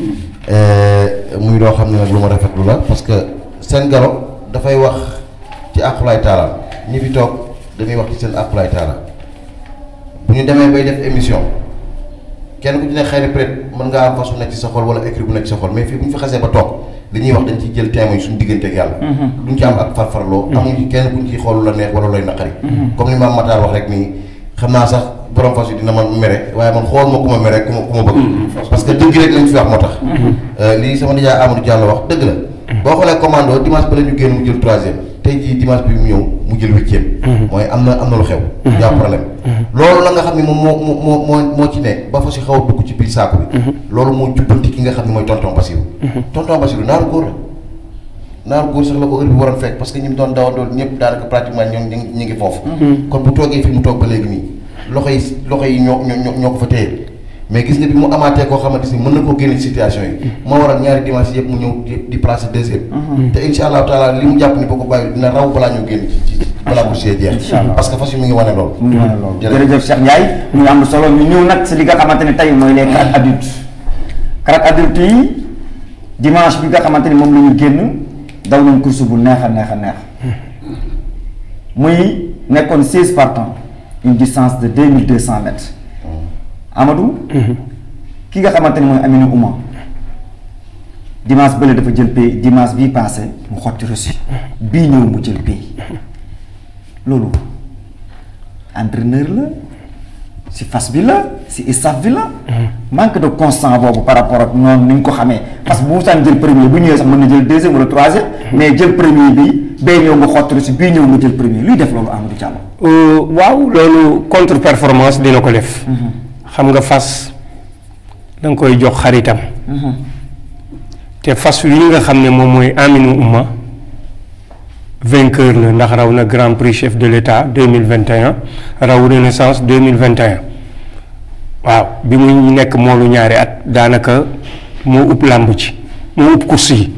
muy loo xam ne nag lu ma rafetlu la parce que seen galo dafay wax ci àqulaay taala ñi fi toog dañuy wax ci seen àqulaay taala bu ñu demee bay def émission kenn ku ci ne xëy na peut-être mën ngaa am façon nekk ci sa xol wala écrit bu nekk ci sa xol mais fii bu ñu fi xasee ba toog li ñuy wax dañ ciy jël témoin yi suñu diggante ak yàlla duñ ci am ak farfarloo amuñ ci kenn kuñ ciy xool la neex wala looy naqari comme ni maam Matar wax rek nii xam naa sax borom fas yi dina ma mere waaye man xool ma ku ma mere ku ma ku ma bëgg parce que dëgg rek lañ fi wax moo tax lii sama nijaay Amadou Diallo wax dëgg la boo xoolee commando dimanche ba la ñu génn mu jël troisième tey jii dimanche bi mu ñëw mu jël huitième mooy am na am na lu xew yaa problème loolu la nga xam ne moom moo moo moo moo moo ci ne ba fa si xaw a dugg ci biir saako bi loolu moo jubbanti ki nga xam ne mooy tonton Basirou tonton Basirou naaru góor la naaru góor sax la ko heure bi waroon fekk parce que ñi mu doon dawandool ñëpp daanaka pratiquement ñoom ñu ngi ñu ngi foofu kon bu toogee fi mu toog ba léegi nii loxo yi loxo yi ñoo ñoo ñoo ko fa téye mais gis nga bi mu amaatee koo xamante ni mën na koo génne ci situation yi moo waral ñaari dimanche yëpp mu ñëw di di placer deuxième te insha allahu taala li mu jàpp ni boo ko bàyyi dina raw balaa ñu génn ci ci balaa ko see jeex parce que fas yi mu ngi wane loolu mu ngi wane loolu jërëjëf. jërëjëf Cheikh Ndiaye ñu ngi am solo ñu ñëw nag si li nga xamante ne tey mooy les quatre adultes quatre adultes yi dimanche bi nga xamante ni moom la ñu génn daw nañ course bu neex a neex a neex muy nekkoon seize partants une distance de deux mille deux cent mètres Amadou ki nga xamante ni mooy Amina Ouma dimanche bële dafa jël pay dimanche bii passé mu xotti reçu bii ñëw mu jël pay loolu entraîneur la si fas bi la si staff bi la manque de constant boobu par rapport ak noonu ni ñu ko xamee parce que bu mu saan jël premier bu ñëwee sax mën na jël deuxième wala troisième mais jël premier bi bee ñëw nga xotti reçu bii ñëw nga jël premier luy def loolu Amadou Diallo Euh, waaw loolu contre performance dina ko def xam nga fas da nga koy jox xaritam te fas wi nga xam ne moom mooy Aminou Ouma vainqueur la ndax raw na grand prix chef de l'état deux mille vingt et un raw renaissance deux mille vingt et un waaw bi mu nekk moolu ñaari at daanaka moo ëpp làmb ci moo ëpp course yi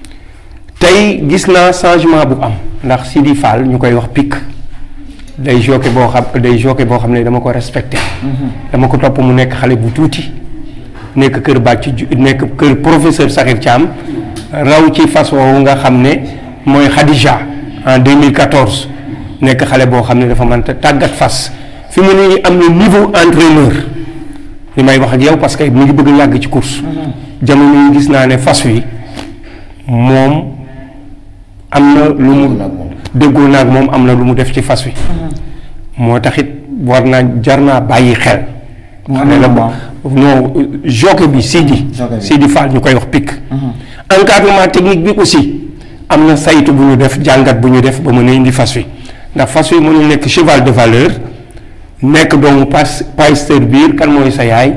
tey gis naa changement bu am ndax Sidi Fall ñu koy wax pic day jockey boo xam day jockey boo xam ne dama ko respecté dama ko topp mu nekk xale bu tuuti nekk kër bàcc ju nekk kër professeur Sakhir Thiam raw ci fas woowu nga xam ne mooy Khadija en 2014 nekk xale boo xam ne dafa mën a tàggat fas fi mu ne nii am na niveau entraîneur li may wax ak yow parce que mu ngi bëgg a yàgg ci course jamono yi gis naa ne fas wi moom am na lu mu déggoo naag moom am na lu mu def ci fas wi moo taxit war naa jar naa bàyyi xel xale la bo non jockey bi Sidi Sidi Fall ñu koy wax pic encadrement technique bi aussi am na saytu bu ñu def jàngat bu ñu def ba mën a indi fas wi ndax fas wi mënul nekk cheval de valeur nekk doomu pas pasteur biir kan mooy sa yaay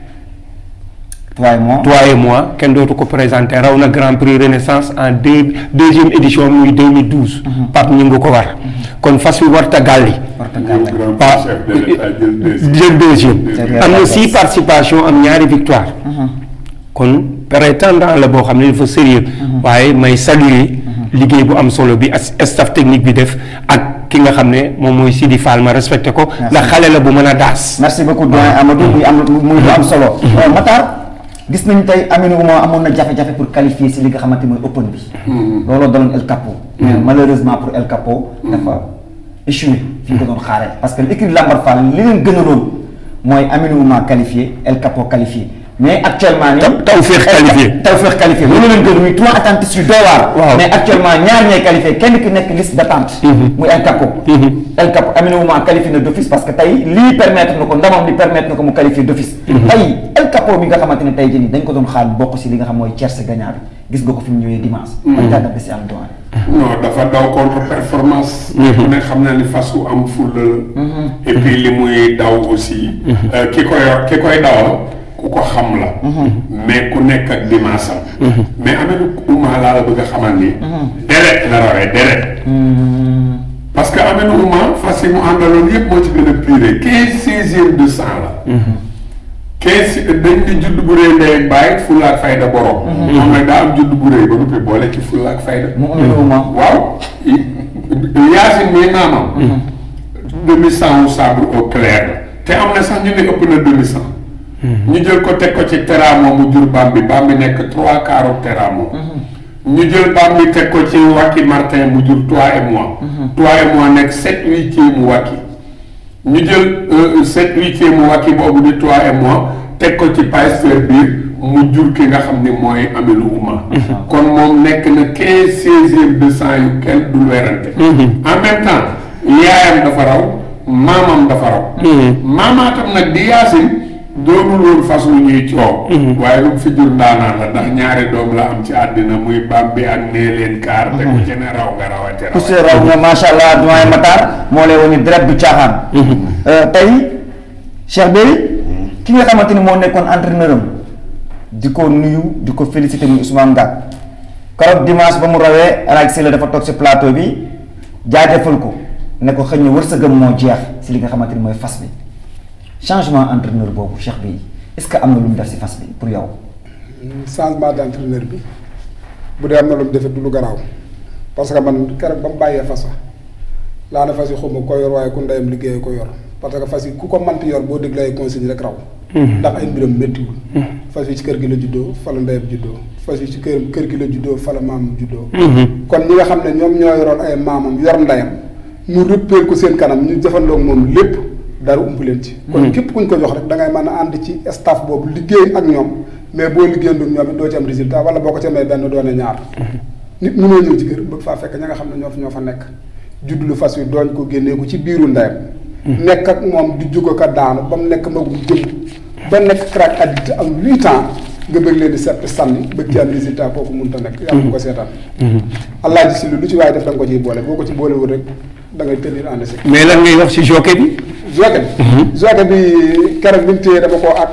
toi et moi toi et moi kenn dootu ko présenté raw na grand prix renaissance en deux deuxième édition muy 2012 Pape ñu ngi ko war kon fas wi warta gàlli grand waaw chef de l'État jël deuxième. jël deuxième Derrière am la na place. six participation am ñaari victoire kon prétendant la boo xam ne dafa sérieux waaye may saluer liggéey bu am solo bi as staff technique bi def ak ki nga xam ne moom mooy Sidi Fall ma respecté ko ndax xale la bu mën a daas merci beaucoup doyen Amadou muy am muy lu am solo Euh, Matar gis nañu tey Aminou Ouma amoon na jafe-jafe pour qualifier si li nga xamante mooy open bi looloo daloon El Capo mais malheureusement pour El Capo dafa échoué fi ñu ko doon xaaree parce que l'équipe Lambar Fall li leen gënaloon mooy Aminou Ouma qualifié El Capo qualifié mais actuellement nii Taw- Tawfekh qualifié. Tawfekh qualifié loolu leen gën muy trois attentistes yu doy waar Waaw. mais actuellement ñaar ñooy qualifié kenn ki nekk liste d'attente muy El Capo El Capo Aminou Ouma qualifié na d'office parce que tey lii permettre na ko ndamam li permettre na ko mu qualifié d'office tey El Capo mi nga xamante ne tey jii nii dañ ko doon xaar bokk si li nga xam mooy tierce gagnant bi gis nga ko fi mu ñëwee dimanche man jàngat bi si am doyen non dafa daw contre performance. ku ne xam na ni fas wu am fulla la. et puis li muy daw aussi. euh, ki koy ki koy dawal ku ko xam la. mais ku nekk ak dimanche am. mais Aminou Ouma laa la bëgg a xamal ni. deret la rawee deret. parce que Aminou Ouma fas yi mu àndaloon yëpp moo ci gën a pire quinze seizième de cent la. quinze dañ di judd bu rëy ndey ak bàyyi fulla ak fayda borom. moom nag daa am judd bu rëy ba noppi boole ci fulla ak fayda. mu Aminou Ouma waaw Yacine mii maamam. demi cent ou sabre au clair la te am na sax ñu ne ëpp na demi cent. ñu jël ko teg ko ci teramo mu jur bam bi bam bi nekk trois quarts teramo. ñu jël bam bi teg ko ci Wacky Martin mu jur toi et moi. toi et moi nekk sept huitième mu Wacky. ñu jël euh, sept huitième mu Wacky boobu di toi et moi teg ko ci pasteur biir mu jur ki nga xam ne mooy Aminou Ouma. kon moom nekk na quinze seizième de cent yu kenn du werante. en même temps yaayam dafa raw maamam dafa raw. maamaatam nag di Yaasin doonul woon fas wu ñuy coow. waaye lu mu fi jur ndaanaan la ndax ñaari doom la am ci àddina muy bam bi ak nee leen kaar. te ku ci ne raw nga rawate poussé rawate. raw na macha allah doyen Matar moo lay woni direct du caaxaan tey Cheikh Bey ki nga xamante ni moo nekkoon entraîneur am di ko nuyu di ko féliciter muy Ousmane Ngak keroog dimanche ba mu rawee El Hadj Sylla dafa toog si plateau bi jaajëfal ko ne ko xëy na wërsëgam moo jeex si li nga xamante ni mooy fas bi changement entraîneur boobu Cheikh Bey est-ce que am na lu mu def si fas bi pour yow. changement d'entraîneur bi bu dee am na lu mu defee du lu garaaw parce que man keroog ba mu bàyyee fas wa laa ne fas yi xawma ko yor waaye ku ndeyam liggéeyee ko yor parce que fas yi ku ko manti yor boo déglee ay consigne rek raw ndax ay mbiram méttiwul fas yi ci kër gi la juddoo fa la ndeyam juddoo fas yi ci kër kër gi la juddoo fa la maamam juddoo kon ñi nga xam ne ñoom ñoo yoroon ay maamam yor ndeyam mu rëppeel ko seen kanam ñu jëfandoo moom lépp dara ump leen ci kon képp kuñ ko jox rek da ngay mën a ànd ci staff boobu liggéey ak ñoom mais boo liggéeyandoo ñoom it doo ci am résultat wala boo ko ci amee benn doone ñaar nit mënoo ñëw ci kër bëgg faa fekk ña nga xam ne ñoo fa ñoo fa nekk juddlu fas wi dooñ ko génnee ko ci biiru ndeyam nekk ak moom di jóg ko daanu ba mu nekk magum jëm ba nekk crack addict am huit ans nga bëgg leen di sepp sànni bëgg ci am résultat kooku mënut a nekk yàlla bu ko seetaan allah ji si lu lu ci waaye def da nga ko ciy boole boo ko ci boolewul rek da ngay tenir en échec mais lan ngay wax ci jockey bi joke bi joke bi keroog bi mu téye dama koo ak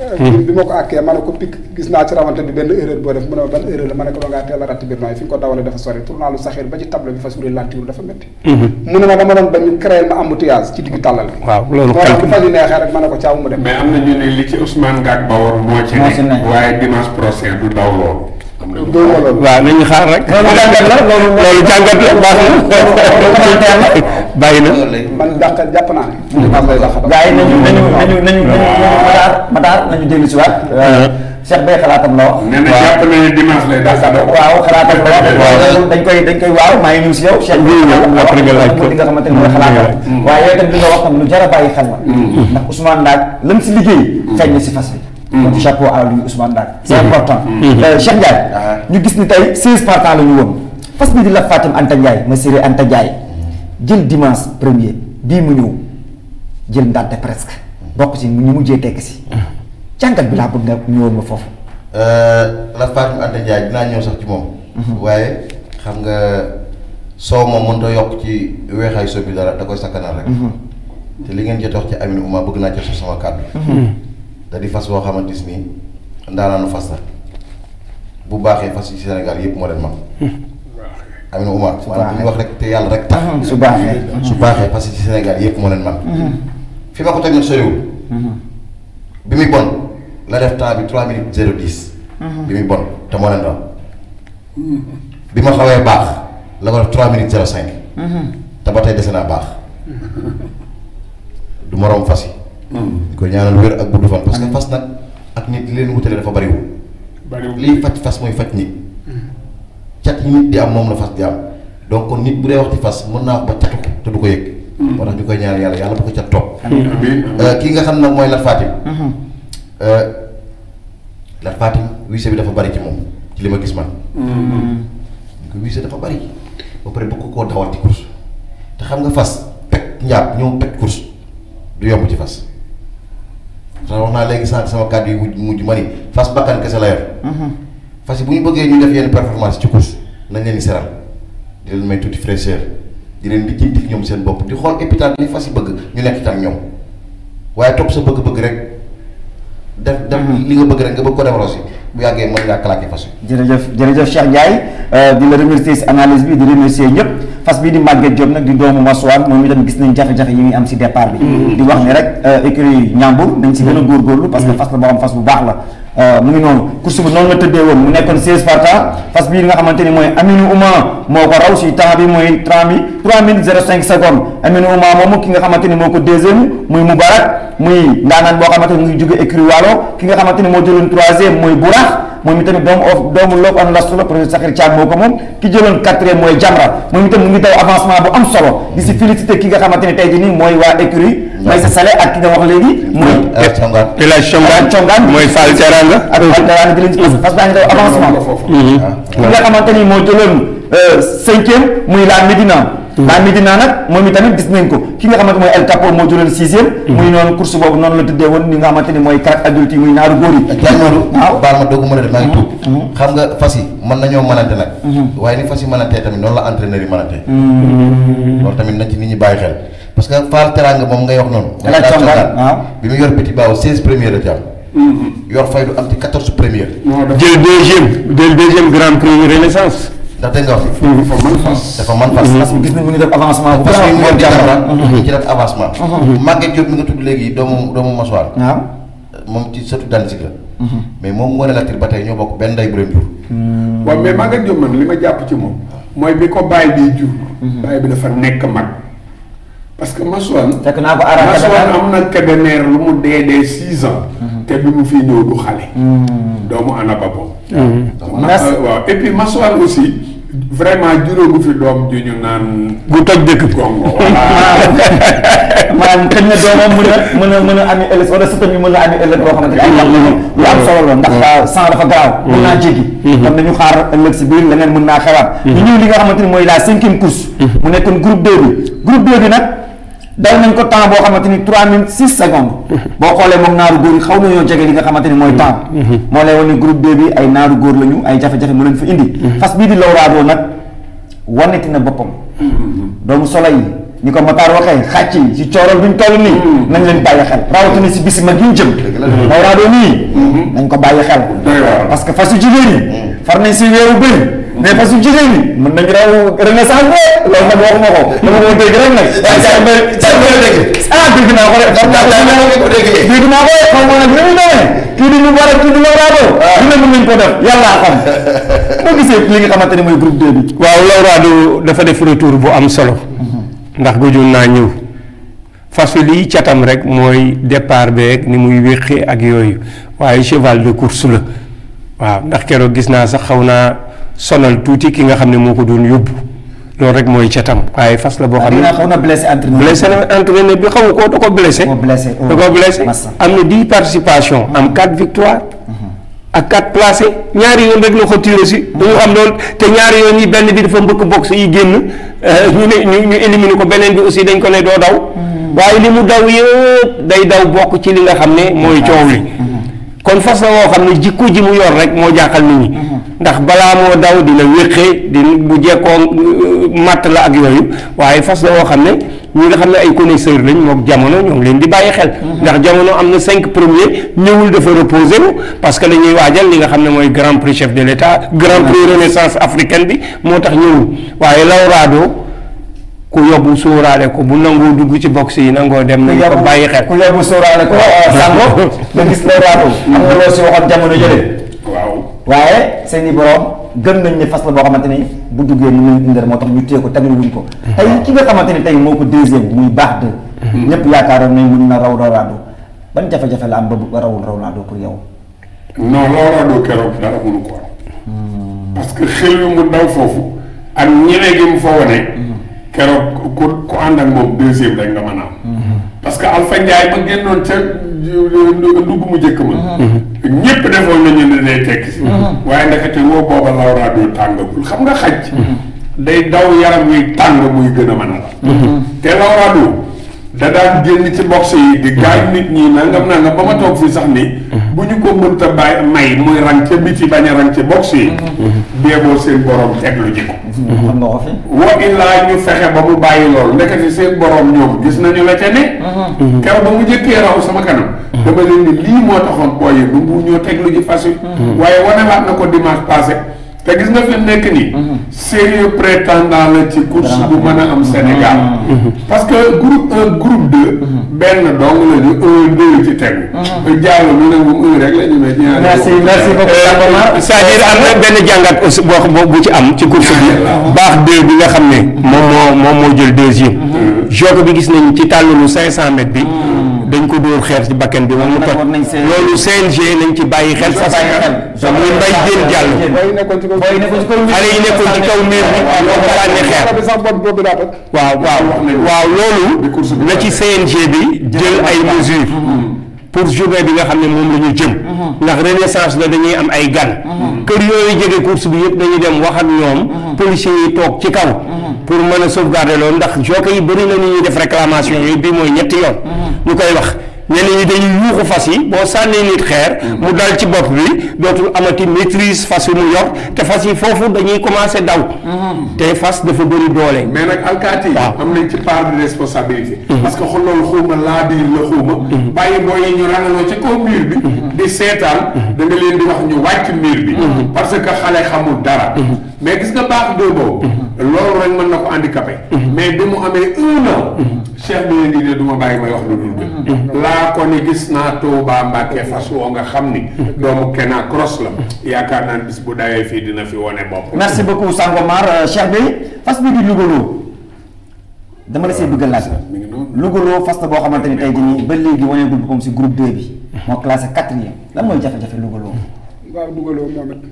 bi ma ko àkkee ma ne ko pik gis naa ci rawante bi benn erreur boo def mu ne ma ban erreur la ma ne ko dangaa teel a ratt biir nooy fi nga ko dawale dafa sori tournalu saxir ba ci table bi fas wuri lantiwul dafa métti mu ne ma dama doon bañ ñu créer ma embouteillage ci diggu tàllal bi waaw loolu moo tax bu calcul fas yi neexee rek ma ne ko caaw mu dem mais am na ñu ne li ci Ousmane Ngak Bawor moo ci Moo ci nekk nekk. waaye dimanche prochain du daw loolu. am na ñu dóor ma loolu waaw nañu xaar rek loolu jàngat la loolu loolu jàngat la baax na bàyyi na man dàq jàpp naa ne dimanche lay dàq gars yi nañu nañu nañu nañu nañu madaar madaar nañu dellu si waat Cheikh Bey xalaatam la wax nee na jàpp na ne dimanche lay daw daw. waaw xalaatam la wax waaw dañ koy dañ koy waaw maa ngi ñëw si yow Cheikh Bey ñëw, xalaatam la wax après nga laaj ko. li nga xamante ni mooy xalaatam waaye yow tam li nga wax tam lu jar a bàyyi xel la ndax Ousmane Ndaak lam si liggéey feeñ na si fas bi donc chapeau à lui Ousmane Ndaak c'est important Euh, Cheikh Ndiaye ñu gis ni tey 16 partants la ñu woon fas bi di la Fatim Anta Ndiaye ma séré Anta Ndiaye jël dimanche premier bii mu ñëw jël ndànte presque bokk ci ñu mujjee tekk si jàngat bi laa bëgg nga ñëwoon ma foofu la Fatou Anta Ndiaye dinaa ñëw sax ci moom. waaye xam nga soow moom mënut a yokk ci weexaay soo bi dara da koy sakkanal rek. te li ngeen jot wax ci Amine Ouma bëgg naa ci suuf sama kàddu. da di fas boo xamante ni ndaanaanu fas la bu baaxee fas yi Sénégal yëpp moo leen mag. Amine Ouma maanaam bu ñu wax rek te yàlla rek tax. su baaxee su baaxee fas yi Sénégal yëpp moo leen mag. fi ma ko teg nag soriwul. bi muy bon la def temps bi 3 minutes 0 10. bi muy bon te moo leen raw. bi ma xawee baax la ko def 3 minutes 0 5. te ba tey dese naa baax. du moroom fas yi. di ko ñaanal wér ak gudd fan parce que fas nag ak nit li leen wutale dafa bariwul. bariwul liy faj fas mooy faj nit. cat yi nit di am moom la fas di am donc kon nit bu dee wax ci fas mën naa wax ba catu ko te du ko yëg. moo tax ñu koy ñaanal yàlla yàlla bu ko cat topp. amiin Euh, kii nga xam nag mooy Lat Fatim. Euh, Lat Fatim wiise bi dafa bari ci moom ci li ma gis man. ko wiise dafa bari ba pare bëgg koo dawal ci course te xam nga fas pet njaab ñëw pet course du yomb ci fas. sax wax naa léegi sànq sama kàddu yi mujj mujj ma ni fas bakkan kese la yor. fas yi bu ñu bëggee ñu def yenn performance ci course nañ leen di seral di leen may tuuti fraîcheur di leen di jënti ñoom seen bopp di xool épital li fas yi bëgg ñu nekk ci ak ñoom waaye topp sa bëgg-bëgg rek def def li nga bëgg rek nga bëgg ko def rosi bu yàggee mën ngaa claquer fas yi. jërëjëf jërëjëf Cheikh Ndiaye euh, di la remercier si analyse bi di remercier ñëpp fas bii di Maguette Diop nag di doomu Masuwaan moom itam gis nañ jafe-jafe yi muy am si départ bi di wax ni rek euh, écurie Ñambur dañ si gën a góorgóorlu parce que fas la boo xam fas bu baax la Euh, mu ngi noonu course bi noonu la tëddee woon mu nekkoon 16 partants fas bii nga xamante ni mooy Aminou Ouma moo ko raw si temps bi mooy 3 mi 3 minutes 05 secondes Aminou Ouma moomu ki nga xamante ni moo ko deuxième muy Moubarak muy ndaanaan boo xamante ni mu ngi jóge écurie Waalo ki nga xamante ni moo jëloon troisième mooy Bourax moom itamit doomu of doomu Lop an Lastu la professeur Sakhir Thiam moo ko moom ki jëloon quatrième mooy Jamra moom itam mu ngi daw avancement bu am solo di si félicité ki nga xamante ni tey jii nii mooy waa écurie Maysa Salé ak ki nga wax léegi muy Euh, Sangar. El Hadj Chongaan Chongaan mooy Fall Teranga ak Altaraan di leen si parce que baa ngi daw avancement ki nga xamante ni moo jëloon cinquième muy la Médina la Médina nag moom itamit gis nañ ko ki nga xamante mooy El Capo moo jëloon sixième muy noonu course boobu noonu la tëddee woon ni nga xamante ni mooy carte adulte yi muy naaru góor yi Diagne Modou. waaw baal ma doogu mën a def maa ngi tuub. xam nga fas yi mën nañoo mënante nag. waaye ni fas yi mënantee tamit noonu la entraîneur yi mënantee. loolu tamit nañ ci nit ñi bàyyi xel parce que Fall Teranga moom ngay wax noonu. El Hadj Chongaan, waaw. bi mu yor petit baaw 16 première la ci am. yor fay du am ci 14 première. moo def jël deuxième jël deuxième grand prix renaissance ndax dégg nga wax fi. dafa mën fas. dafa man fas. parce que gis nañ mu ngi def avancement bu parce que baax ñu moom di Jamra Jamra ci def avancement. Maguette Diop mi nga tudd léegi doomu doomu Masuwaar. waaw moom ci sëtu Danzig la. mais moom moo ne la tir ba tey ñoo bokk benn ndey bu leen jur. waaw mais Maguette Diop man li ma jàpp ci moom mooy bi ko baay bi jur. baay bi dafa nekk mag. parce que Masuwaan. fekk naa ko arrêté Masuwaan am na Kébémer lu mu dee dee six ans. te bi mu fi ñëw du xale. doomu Anaba boobu. Merci. waaw et puis Masuwaan aussi vraiment juróogu fi doom ju ñu naan. gu toj dëkk gongo voilà. maanaam xëy na doomam mën a mën a mën a ami ëllëg wala sëtam yi mën a ami ëllëg boo xamante ni ay xam nañu lu am solo la ndax sang dafa garaaw mën naa jéggi kon nañu xaar ëllëg si biir leneen mën naa xewaat ñu ñëw li nga xamante ni mooy la cinquième course mu nekkoon groupe 2 bi groupe 2 bi nag daw nañ ko temps boo xamante ni 3 minutes 6 secondes boo xoolee moom naaru góor yi xaw nañoo jege li nga xamante ni mooy temps moo lay wane ni groupe 2 bi ay naaru góor lañu ay jafe-jafe mu leen fa indi fas bii di Lawraado nag waneti na boppam doomu solo yi ni ko Matar waxee xàcc yi si cooroon bi ñu toll nii nañ leen bàyyi xel rawatina si bis mag yi ñu jëm Lawrado nii nañ ko bàyyi xel Doy waar. parce que fasu jigéen yi far nañ si weeru bëri mais fasu jigéen yi mën nañ raw renaissance de loolu nag waxuma ko dama ko dégg rek nag waaye saa mbay saa mbay dégg ah dégg naa ko de xam naa ko dégg naa ko de xam nga nag ni mu demee kii di ñu war a kii di Lawrado dina mën nañ ko def yàlla xam boo gisee li nga xamante ne mooy groupe 2 bi waaw Lawrado dafa def retour bu am solo ndax gëjoon naa ñëw fas wi liy catam rek mooy départ beeg ni muy wéqee ak yooyu waaye cheval de course la waaw ndax keroog gis naa sax xaw naa sonal tuuti ki nga xam ne moo ko doon yóbbu loolu rek mooy catam waaye fas la boo xam ne dina xaw na blessé entraîneur blessé na entraîneur bi xamu ko da ko blessé Moo blessé, oh. da ko blessé Massa. am na dix participations am quatre victoires ak quatre placés ñaari yoon rek la ko tiré si dañu xam loolu te ñaari yoon yi benn bi dafa mbëkk box yi génn euh, ñu ne ñu ñu éliminer ko beneen bi aussi dañ ko ne doo daw waaye li mu daw yëpp day daw bokk ci li nga xam ne mooy coow li kon fas la woo xam ne jikko ji mu yor rek moo jaaxal nit ñi ndax balaa moo daw dina wéqee di bu jekkoo euh, matt la ak yooyu waaye fas la woo xam ne ñi nga xam ne ay connaisseurs lañ mook jamono ñoo ngi leen di bàyyi xel ndax jamono am na cinq premiers ñëwul dafa reposé wu parce que dañuy waajal li nga xam ne mooy grand prix chef de l'état grand prix renaissance africaine bi moo tax ñëwul waaye Lawrado ku yóbbu sóoraale ko bu nangoo dugg ci box yi nangoo dem nañ ko bàyyi xel ku yóbbu sóoraale ko Sango nga gis Lawrado am nga loo si waxoon jamono jële waaw waaye seen i borom gëm nañ ne fas la boo xamante ni bu duggee ni muy indar moo tax ñu téye ko tegal wuñ ko tey ki nga xamante ni tey moo ko deuxième muy baax de ñëpp yaakaaroon nañ mun na raw Lawrado ban jafe-jafe la am ba ba rawul Lawrado pour yow non Lawrado keroog dara mënu ko am parce que xel yu mu daw foofu ak ñeme gi mu fa wane keroog ku ku ànd ak moom deuxième rek nga mën a am parce que Alpha Ndiaye ba génnoon ca ndugg mu njëkk ma ñépp defoon nañu ne day tekki si waaye ndekete woo booba Lawrado tàngagul xam nga xaj day daw yaram wi tàng muy gën a mën a la te Lawrado da daan génn ci box yi di gaañ nit ñi nangam nangam ba ma toog fii sax ni bu ñu ko mënta bàyyi may muy rang ca biti bañ a rang ci box yi beeboo seen borom teglu ji ko xam nga ko fi wa illaa ñu fexe ba mu bàyyi loolu ndekete seen borom ñoom gis nañu la ca ne keroog ba mu njëkkee raw sama kanam dama leen ni lii moo taxoon booy yi bu ñoo teglu ji fas yi waaye wanewaat na ko dimanche passé te gis nga fi mu nekk nii sérieux prétendant la ci course bu mën a am Sénégal parce que groupe un groupe deux benn dong la ñu un deux ci tegu jàll mu ne moom un rek la ñu ne ñaari merci merci beaucoup Sangomar c'est-à-dire am na benn jàngat aussi boo boo bu ci am ci course bi baax deux bi nga xam ne moom moo moom moo jël deuxième jogo bi gis nañ ci tàllalu cinq cent mètres bi dañ ko dóor xeer ci bakken bi moom mu toj war nañ seen- loolu CNG nañ ci bàyyi xel sa bàyyi xel. sa muy mbay jën jàll booy nekkoon ci kaw booy nekkoon ci kaw xale yi nekkoon ci kaw miir bi ñoo ko sànni xeer bi sax bopp boobu daa toj waaw waaw waaw loolu na ci CNG bi jël ay mesures pour journée bi nga xam ne moom la ñu jëm ndax renaissance la dañuy am ay gan kër yooyu jege course bi yëpp dañuy dem wax ak ñoom policiers yi toog ci kaw pour mën a sauvegarder loolu ndax jockey yi bëri na ni ñuy def réclamation yooyu bii mooy ñetti yoon ñu koy wax ñenn ñi dañuy yuuxu fas yi boo sànnee nit xeer mu dal ci bopp bi dootul amati maîtrise fas yi mu yor te fas yi foofu dañuy commencer daw te fas dafa bëri doole mais nag alkaati yi waaw. am nañ ci part de responsabilité parce que xool loolu xuuma laa biir la xuuma bàyyi booy yi ñu rangaloo ci kaw mur bi di seetaan da nga leen di wax ñu wàcc mur bi parce que xale xamul dara mais gis nga baax doo boobu loolu rek mën na ko handicapé mais bi mu amee un an cheikh bi leen di ne du ma bàyyi may wax lu dul dëgg laa ko ni gis naa Touba Mbàkke fas woo nga xam ni doomu Kena cross la yaakaar naa ne bis bu dawee fii dina fi wone bopp merci beaucoup Sangomar euh, Cheikh bi fas bi di Lougaloo dama la see bëgg a laaj mi ngi noonu Lougaloo fas la boo xamante ni tey jii nii ba léegi waneegul boppam si groupe 2 bi moo classé quatrième lan mooy jafe-jafe Lougaloo waaw dugaloo moom it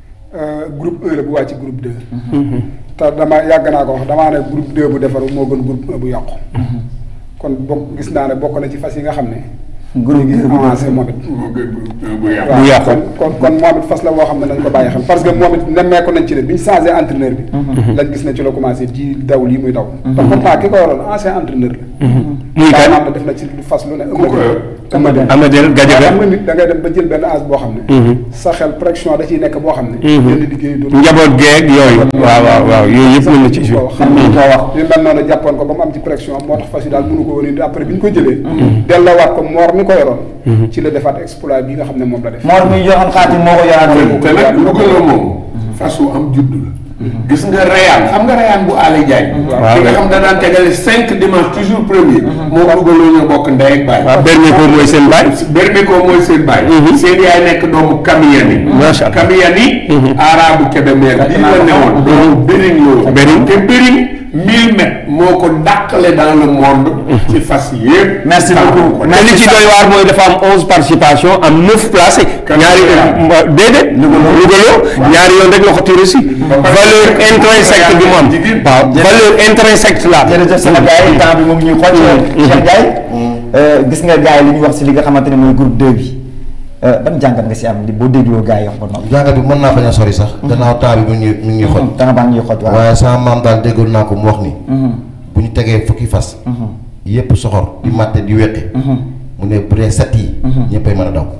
groupe 1 la bu wàcc groupe 2. te dama yàgg naa ko wax damaa ne groupe 2 bu defaru moo gën groupe 1 bu yàqu. kon bokk gis naa ne bokk na ci fas yi nga xam ne. groupe ñu bi ngi avancé moom it. moo gën bu bu yàqu waaw yàqu. kon kon kon moom it fas la boo xam ne nañ ko bàyyi xel parce que moom it nemmeeku nañ ci ne bi ñu changé entraîneur bi. lañ gis ne ci la commencé di daw lii muy daw. te pourtant ki ko waroon ancien entraîneur la. muy kan daanaka def na ci lu fas lu ne. ku ko Amadou Amadel Gadiaga xam nga nit da ngay dem ba jël benn âge boo xam ne sa xel pression da ciy nekk boo xam ne yenn liggéey du njaboot geeg yooyu waaw waaw waaw yooyu yëpp mën na ci jouer xam nga ko wax li mel noonu jàppoon ko ba mu am ci pression moo tax fas yi daal mënu ko woon indi après bi ñu ko jëlee delloowaat ko moor mi ko yoroon ci la defaat exploit bi nga xam ne moom la def Mor mi joxoon xaatim moo ko yoraat te nag lu gën a moom fas wu am juddu la gis nga rayaan xam nga rayaan bu Aly Diagne ki nga xam da daan tegale cinq dimanche toujours premier moo dugaloo ñoo bokk ndey ak baay waaw Bernico mooy seen baay Bernico mooy seen baay seen yaay nekk doomu Kamiyani Macha Allah. Kamiyani arabu Kébémer bii la newoon doomu Bering la Bering. te Bering mille mètres moo ko dàqale dans le monde ci fas yëpp Merci Tànk beaucoup. ko. mais li ci doy waar mooy dafa am onze participation am neuf placé ñaari Kan- déedéet lugaloo ñaari yoon rek la ko tiré si valeur intrinsèque bi mu am waaw valeur intrinsèque la am jërëjëf sama gars yi temps bi mu ngi ñuy xool Cheikh Ndiaye gis nga gars yi li ñu wax si li nga xamante ne mooy groupe 2 bi ban jàngat nga si am li boo dégloo gars yi wax ba noppi jàngat bi mën naa bañ a sori sax. gannaaw temps bi mu ngi mi ngi ñuy xoj. danga baa ngi ñuy xoj waaw waaye sama maam daal déggoon naa ko mu wax ni. bu ñu tegee fukki fas. yépp soxor di màtte di weqi. mu ne bu dee set yi. ñëppay mën a daw.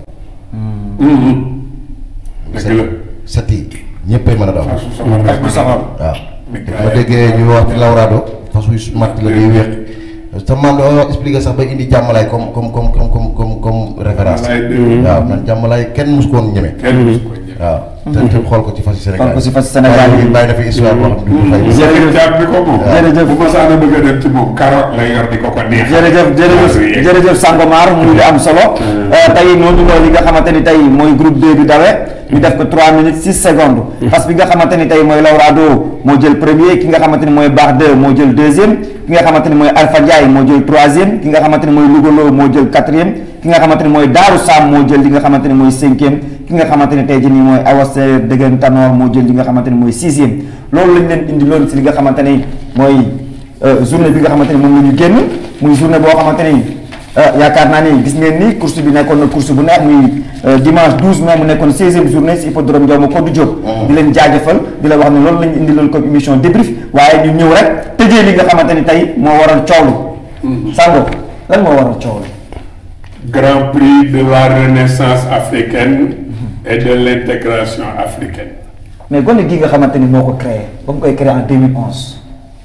dëgg la set yi ñëppay mën a daw. fas wu soxor rek bu soxor waaw ma déggee ñu wax ci lawraado fas wu matt la day weqi te maam dafa expliqué sax ba indi jàmmalaay comme comme comme comme comme comme comme référence. Jàmmalaay dëgg. waaw man jàmmalaay kenn mus ko woon ñeme. kenn musu ko ñeme. waaw te te xool ko ci fas yi Sénégal xool ko ci fas yi Sénégal yi. yi bàyyi na fi histoire boo xam ne du ñu fay. Sakir Thiam bi ko moom. Jërëjëf. bu ma saana bëgg a dem ci moom carotte lay yor di ko ko neex. jërëjëf jërëjëf jërëjëf Sangomar muy lu am solo tey noonu loolu li nga xamante ni tey mooy groupe 2 bi dawe ñu def ko 3 minutes 6 secondes parce que bi nga xamante ni tey mooy Lawrado moo jël premier ki nga xamante ni mooy Baax 2 moo jël deuxième ki nga xamante ni mooy Alpha Ndiaye moo jël troisième ki nga xamante ni mooy Lugolo moo jël quatrième ki nga xamante ni mooy Daaru Sam moo jël li nga xamante ni mooy cinquième ki nga xamante ni tey jii nii mooy Awase Dëgën Tanor moo jël li nga xamante ni mooy sixième loolu lañ leen indi loolu si li nga xamante ni mooy euh, journée bi nga xamante ni moom la ñu génn muy journée boo xamante ni euh, yaakaar naa ni gis ngeen ni course bi nekkoon na course bu neex muy euh, dimanche 12 mai mu nekkoon 16e journée si hippodrome Ndiaw Kodou Diop. di leen jaajëfal di la wax ne loolu la ñu indi loolu comme émission débrief waaye ñu ñëw rek tëjee li nga xamante ni tey moo waral coow li. Sango lan moo waral coow li. Grand Prix de la Renaissance africaine et de l'intégration africaine. mais gone gi nga xamante ni moo ko créé ba mu koy créé en 2011.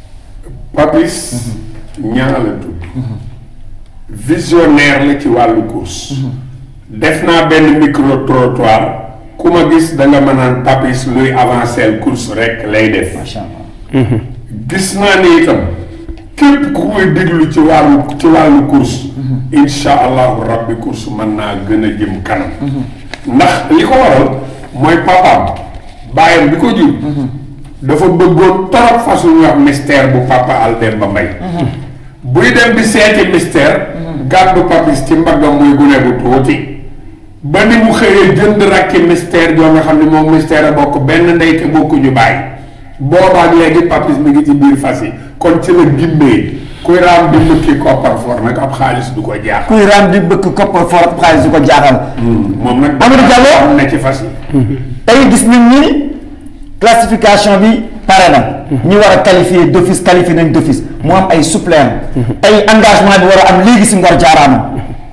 Papis ñaa la tudd visionnaire la ci wàllu course def naa benn micro trottoir ku ma gis da nga mën naan Papis luy avancer course rek lay def macha allah. gis naa ni itam képp ku koy déglu ci wàllu ci wàllu course insha allahu rabbi course mën naa gën a jëm kanam ndax li ko waral mooy papaam bàyyam bi ko jur dafa bëggoon torop façon ñu wax mystère bu papa Aldemba Mbaye buy dem di seeti mystère gàddu papis ci mbaggam muy gune bu tuuti ba ni mu xëyee jënd rakki mystère joo nga xam ne moom mystère a bokk benn ndey te bokkuñu bàyyi boobaak léegi papis mi ngi ci biir fas yi kon ci la gimmee kuy raam di mbëkki koppar for nag ab xaalis du ko jaax kuy raam di bëgg koppar for xaalis du ko jaaxal. moom nag Amadou Diallo am na ci fas yi tey gis nañ ni classification bi pare na. ñi war a qualifier d'office qualifié nañ d'office mu am ay suppléants. tey engagement bi war a am léegi si Ngor Jaaraama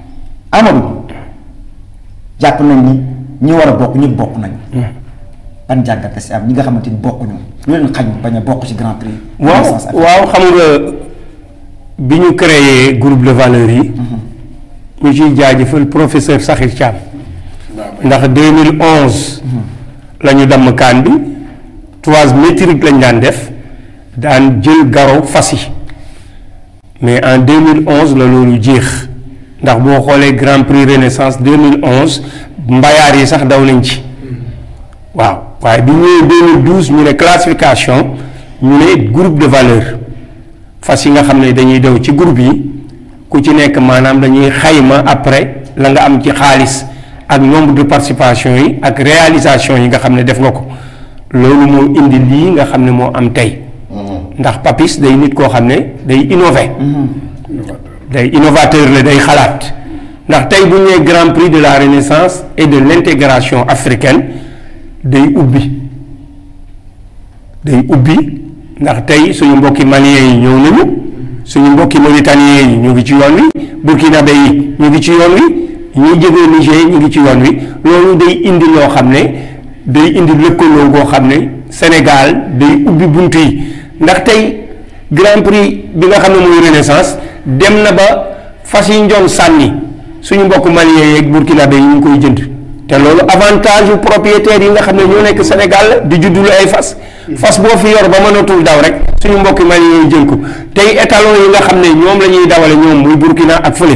Amadou jàpp nañ ni ñi war a bokk ñëpp bokk nañ. ban jàngat si am ñi nga xamante ni bokkuñu lu leen xañ bañ a bokk ci Grand Prix. waaw Renaissance Afrique. waaw xam nga bi ñu créé groupe de valeurs yi ñu ciy jaajëfal professeur Sakhir Thiam ndax 2011 la ñu damm kaan bi trois métrique lañ daan def daan jël garo fas yi mais en 2011 la loolu jeex ndax boo xoolee Grand Prix Renaissance 2011 mbayaar yi sax daw nañ ci waaw waaye bi ñëwee 2012 ñu ne classification ñu ne groupe de valeur fas yi nga xam ne dañuy daw ci groupe yi ku ci nekk maanaam dañuy xayma après la nga am ci xaalis ak nombre de participation yi ak réalisation yi nga xam ne def nga ko loolu moo indi lii nga xam ne moo am tey ndax papis day nit koo xam ne day innover day innovateur la day xalaat ndax tey bu ñu nee grand prix de la renaissance et de l'intégration africaine day ubbi day ubbi ndax tey suñu mbokki maliens yi ñëw nañu suñu mbokki mauritaniens yi ñu ngi ci yoon wi burkinabé yi ñu ngi ci yoon wi ñi jógee Niger ñu ngi ci yoon wi loolu day indi loo xam ne day indi lëkkaloo goo xam ne Sénégal day ubbi bunt yi ndax tey Grand Prix bi nga xam ne mooy Renaissance dem na ba fas yi njoon sànni suñu mbokk malien yeeg burkinabé yi ñu ngi koy jënd te loolu avantage yu propriétaires yi nga xam ne ñoo nekk Sénégal la di juddulu ay fas fas boo fi yor ba mënatul daw rek suñu mbokki malien yi jël ko tey étalon yi nga xam ne ñoom la ñuy dawale ñoom muy Burkina ak fële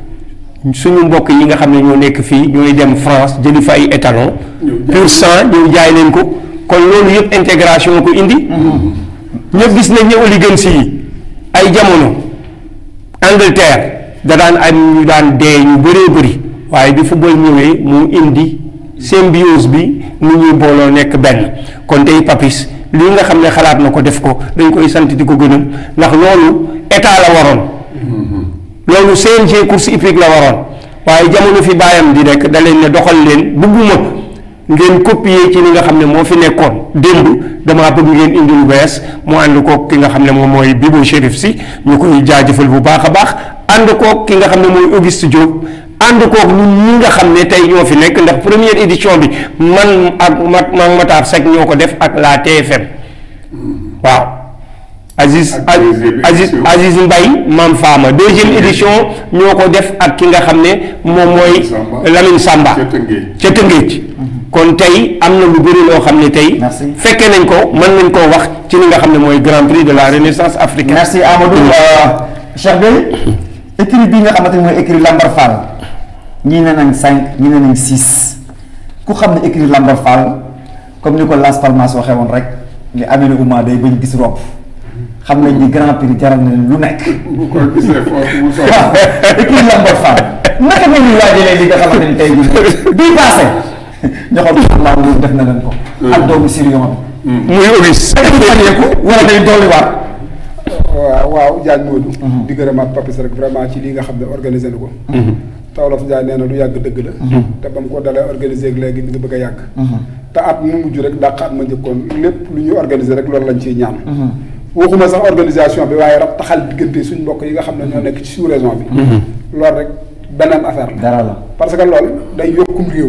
suñu mbokk yi nga xam ne ñoo nekk fii ñooy dem France jëli fa ay étalon pur sang ñëw jaay leen ko kon loolu yëpp intégration ko indi ñëpp gis nañ ne oligarchie yi ay jamono Angleterre da daan am ñu daan dee ñu bëree bëri waaye bi football ñëwee mu indi symbiose bi ni ñuy booloo nekk benn kon tey papis lii nga xam ne xalaat na ko def ko dañ koy sant di ko gënam ndax loolu état la waroon loolu CNG course hippique la waroon waaye jamono fi bàyyam di rek da leen ne doxal leen bugguma ngeen copier ci li nga xam ne moo fi nekkoon démb damaa bëgg ngeen indi lu bees mu ànd koog ki nga xam ne moom mooy Bibo Chérif si ñu koy jaajëfal bu baax a baax ànd koog ki nga xam ne mooy Auguste Diop ànd koog ñun ñi nga xam ne tey ñoo fi nekk ndax première édition bi man ak mat ma Matar Seck ñoo ko def ak la TFM waaw Aziz Ak deuxième Aziz édition. Aziz Mbaye Mam Fama deuxième édition ñoo ko def ak ki nga xam ne moom mooy Samba. Lamine Samba ca Tëngéej. ca Tëngéej kon tey am na lu bëri loo xam ne tey Merci. fekke nañ ko mën nañ koo wax ci li nga xam ne mooy Grand Prix de la Renaissance africaine merci Amadou Cheikh Bey écrit bii nga xamante ni mooy écrit Lambar Fall ñii ne nañ cinq ñii ne nañ six ku xam ne écrit Lambar Fall comme ni ko Las Palmas waxee woon rek li amee na Ouma day bañ gis rob xam nañ ni Grand Prix jaral na leen lu nekk bu ko gisee foofu mu soxla. waaw écrit Lambar Fall naka ngeen di waajalee li nga xamante ni tey jii bii passé ñoxoon laa loolu def na leen ko ak doomu Sirion bi muy Auguste fayeeku wala day dolliwaat waaw waaw Diagne Modou. di gërëmaat Papis rek vraiment ci lii nga xam ne organisé na ko. te Wolof Njaay nee na lu yàgg dëgg la. te ba mu ko dalee organisé ak léegi mi ngi bëgg a yàgg. te at mu mujj rek dàq at ma njëkkoon lépp lu ñuy organisé rek loolu lañ ciy ñaan. waxuma sax organisation bi waaye rab taxal diggante suñ mbokk yi nga xam ne ñoo nekk ci sous région bi. loolu rek beneen affaire la. dara la parce que loolu day yokkum réew.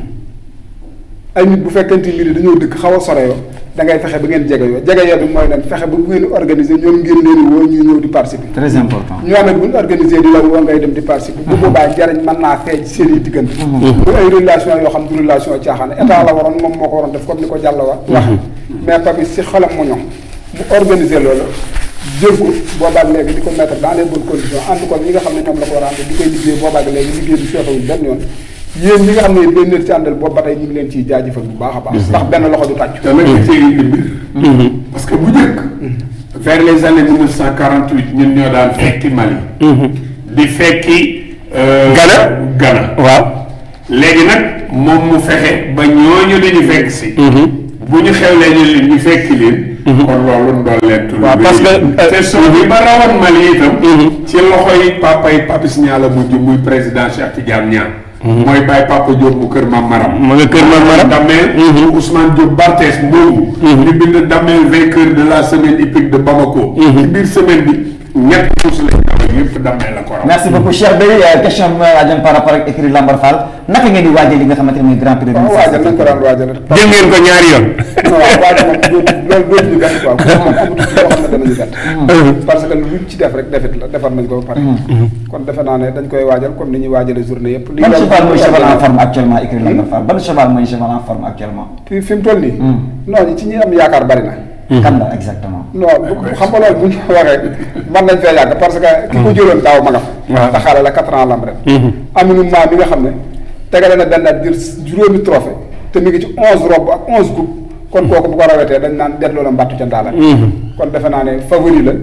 ay nit bu fekkente mbir yi dañoo dëkk xaw a sore yoo da ngay fexe ba ngeen jege yoo jege yoo bi mooy leen fexe ba bu ngeen organiser ñoom ngeen leen di woo ñuy ñëw di participer. très important ñoo nag bu ñu organiser di la woo ngay dem di participer. bu boobaa njariñ mën naa feeñ seen i diggante. bu ay relation yoo xam du relation caaxaan état la waroon moom moo ko waroon def comme ni ko Diallo wa wax mais Papis si xolam mu ñoom mu organiser loolu jël ko boobaag léegi di ko mettre dans les bonnes conditions ànd ko ñi nga xam ne ñoom la ko war a ànd di koy liggéey boobaag léegi liggéey bi seetawul benn yoon yéen ñi nga xam ne leen leen ci àndal boobu ba tey ñu ngi leen ciy jaajëfal bu baax a baax ndax benn loxo du tàcc te nag ci indi mbir. parce que bu njëkk. vers les années 1948 ñun ñoo daan fekki Mali. di fekki. euh, Ghana. Ghana. waaw léegi nag moom mu fexe ba ñooñu dañu fekk si. bu ñu xewlee ñu leen ñu fekki leen. kon loolu ndolleetul. waaw parce que, euh, te soo bi ba rawoon Mali itam. ci loxoy papa yi Papis Niang la mujj muy président Cheikh Tidiane Niang. mooy bàyyi papa Diop bu kër Mam Maram. ma nga kër Mam Maram. Damel. Ousmane Diop Barthes moomu. ñu bind Damel vainqueur de la semaine hippique de Bamako. ci biir semaine bi ñett course lañ dawal yëpp Damel la ko raw. merci beaucoup Cheikh Bey question bi ma laajoon par rapport ak écrit Lambar Fall naka ngeen di waajal li nga xamante ne mooy Grand Prix de waaw waajal nañ ko daan waajal jël ngeen ko ñaari yoon non waaw waajal moom dootu loolu dootu ñu gàtt quoi moom amatul loo xam ne danañu gàtt parce que luñ ci def rek defet la defar nañ ko ba pare kon defe naa ne dañ koy waajal comme ni ñuy waajale journée yëpp li ban daal- cheval mooy cheval en forme actuellement écrit Lambar Fall ban cheval mooy cheval en forme actuellement fi fi mu toll nii non ñi ci ñi am yaakaar bari na kan la exactement non bu xam nga loolu bu ñu waxee mën nañ fee yàgg parce que ki ko jëloon daaw ma nga fa te xaale la quatre ans lam ren aminu maa mi nga xam ne tegale na benn at jël juróomi trophée te mi ngi ci onze robe ak onze coupe kon kooku bu ko rawetee dañ naan delloo la mbattu ca ndaala kon defe naa ne favori la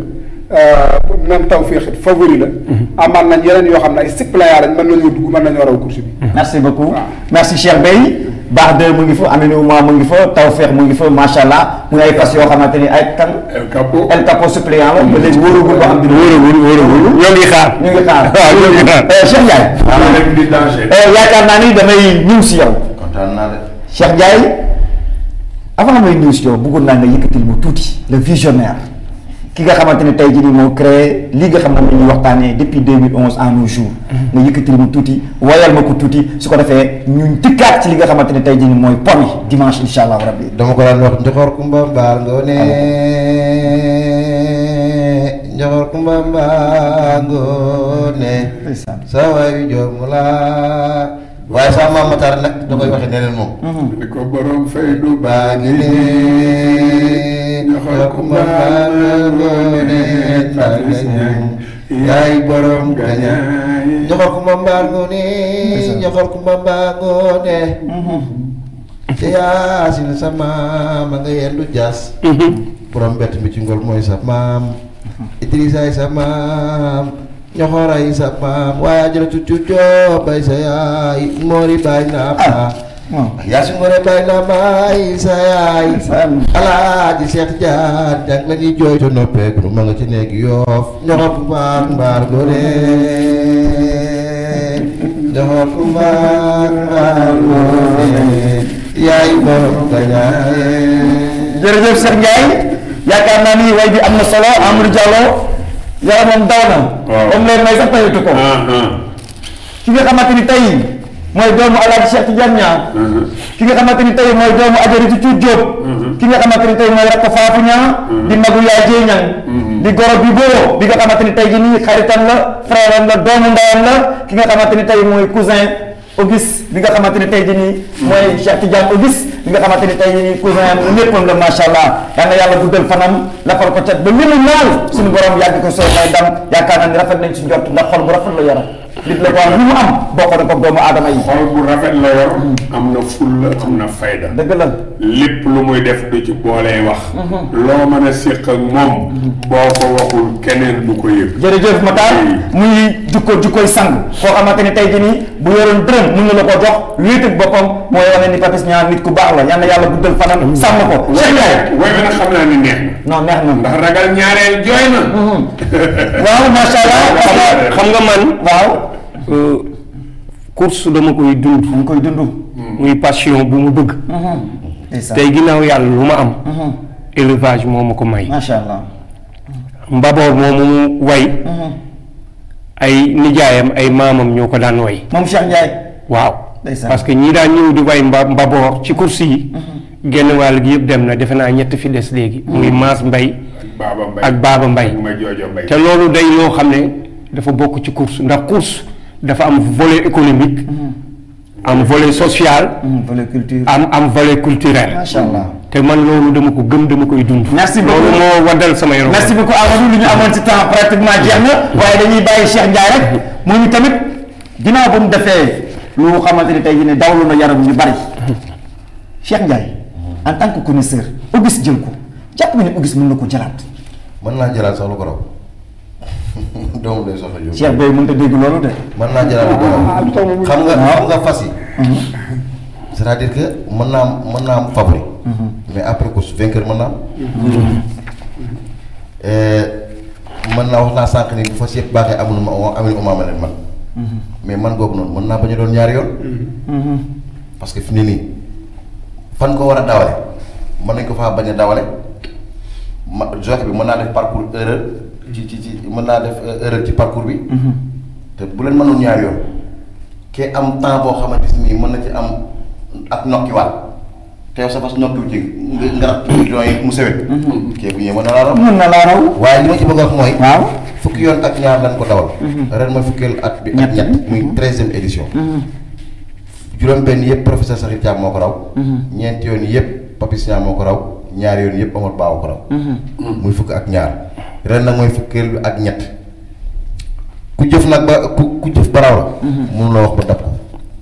même taw fii xit favori la amaan nañ yeneen yoo xam ne ay suppléant lañ mën nañoo dugg mën nañoo raw course bi merci beaucoup waaw. merci Cheikh Bey baax de mu ngi fa Aminou Ouma mu ngi fa Tawfekh mu ngi fa macha allah mu ngi ay fas yoo xamante ni ay kan El Capo. El Capo suppléant la ba léegi wóoragul boo xam dina wóoragul wóoragul ñoo ngi xaar ñu ngi xaar waaw ñoo ngi xaar Euh, Cheikh Ndiaye am rek di danger. euh, yaakaar naa ni damay ñëw si yow kontaan naa de. Cheikh Ndiaye avant may ñëw si yow bëggoon naa nga yëkkatil bu tuuti le visionnaire ki nga xamante ne tey jii nii moo créé li nga xam ne moom la ñuy waxtaanee depuis 2011 à nos jours nga yëkkatil mu tuuti woyal ma ko tuuti su ko defee ñu dikkaat ci li nga xamante ne tey jii nii mooy pom yi dimanche incha allah rabbi dama ko daan wax njoxor kumba mbaar ngoone njoxor kumba mbaar ngoone ndeysaan sa waay joor mu laa waaye sa maam Matar nag da koy waxe neneen moom ni ko borom fay du baa ngi ne njoxor kumba mbaar ngoone mbaar gañaay yaay borom gañaay njoxor kumba mbaar ngoone njoxor kumba mbaar ngoone te yaasin sa maam a nga yendu jaas borom bett mi ci ngol mooy sa maam Idrisaay sa maam ñoxoray sa maam waaye ajaratu cuccoo bay sa yaay moori bay naa ma yaasin ngoore bay naa maay sa yaay alaaji Seex Jaan jàng la ñuy jooy to noppeek nu ma nga ci nekk yoof ñoxor ku mbaar mbaar ngoone ñoxor ku mbaar mbaar ngoone yaay borom gañaaye jërëjëf Cheikh Ndiaye yaakaar naa ni way bi am na solo Amadou Diallo yaramam daw na Waaw. am leen may sax tayatu ko ah ah ki nga xamante ni tey mooy doomu Alaaji Cheikh Tidiane Niang ki nga xamante ni tey mooy doomu Ajaratu Cuut Jóob ki nga xamante ni tey mooy rakk Faafu Ñang di magu yaay Jéy Ñang di goro bi boo bi nga xamante ni tey ji nii xaritam la frère am la doomu ndeyam la ki nga xamante ni tey mooy cousin Auguste bi nga xamante ni tey ji nii mooy Cheikh Tidiane Auguste bi nga xamante ni tey ji nii cousin am léppam la macha allah yal na yàlla guddal fanam lafal ko cat ba li mu naal suñu borom yàgg ko sooy may dam yaakaar naa ni rafet nañ ci njort ndax xol bu rafet la yara nit la ko am lu mu am bokk na ko doomu aadama yi xol bu rafet la yor am na fulla am na fayda dëgg la lépp lu muy def du ci boolee wax loo mën a séq ak moom boo ko waxul keneen du ko yëg jërëjëf Matar muy jukko jukkoy sang koo xamante ni tey jii nii bu yoroon dërëm mun na la ko jox wéet ak boppam mooy wane ni Papis Niang nit ku baax la yal na yàlla guddal fanam sàmm ko Cheikh Ndiaye way bi nag xam naa ni neex na non neex na ndax ragal ñaareel jooy na waaw macha allah xam nga man waaw euh, course dama koy dund mu ngi koy dund muy passion bu mu bëgg ndeysaan tey ginnaaw yàlla lu ma am élevage moo ma ko may macha allah mbaboor moomu mu way ay nijaayam ay maamam ñoo ko daan way moom Cheikh Ndiaye waaw Ndeysaan. parce que ñii daan ñëw di way mba mbaboor ci course yi genn wàll gi yëpp dem na defe naa ñett fi des léegi muy Maas Mbay Baaba Mbay ak Baaba Mbay ak ma joojo Mbay te loolu day loo xam ne dafa bokk ci course ndax course dafa am volet économique am volet social volet culture am am volet culturel macha allah te man loolu dama ko gëm dama koy dund Merci beaucoup. loolu moo waddal sama yaram merci beaucoup Amadou li ñu amoon ci temps pratiquement jeex na waaye dañuy bàyyi Cheikh Ndiaye rek mu ñu tamit ginnaaw ba mu defee lu xamante ni tey jii ne dawlu na yaram ñu bari Cheikh Ndiaye en tant que connaisseur Auguste jël ko jàpp nga ne Auguste mën na ko jëlaat mën naa jëlaat sax lu ko raw doomu day soxla jóg Cheikh Boy mënut a dégg loolu de mën naa jëlaat lu ko raw xam nga xam nga fas yi c'est-à-dire que mën naa am mën naa am favori mais après course vainqueur mën naa am mën naa wax naa sànq ni bu fas yëpp baaxee amul ma amul umaama leen man mais man googu noonu mën naa bañ a doon ñaari yoon parce que fi ne nii fan ko war a dawale mën nañ ko faa bañ a dawale ma joxe bi mën naa def parcours erreur ci ci ci mën naa def euh, erreur ci parcours bi te bu leen mënoon ñaari yoon kee am temps boo xamante ni mën na ci am ak nokkiwaat te yow sa fas nokkiwu ci nga nga rax ci bidon yi mu sewet kee bu ñëwee mën na laa raw mën na laa raw waaye li ma ci bëgg a wax mooy waaw fukki yoon ak ñaar lañ ko dawal ren mooy fukkeel at bi ak Ñett. ñett muy treizième édition juróom benn yëpp professeur Sakhir Thiam moo ko raw ñeenti yoon yëpp Papis Niang moo ko raw ñaari yoon yëpp Omar Ba moo ko raw muy fukk ak ñaar ren nag mooy fukkeel bi ak ñett ku jëf nag ba ku ku jëf ba raw la mënu la wax ba dab ko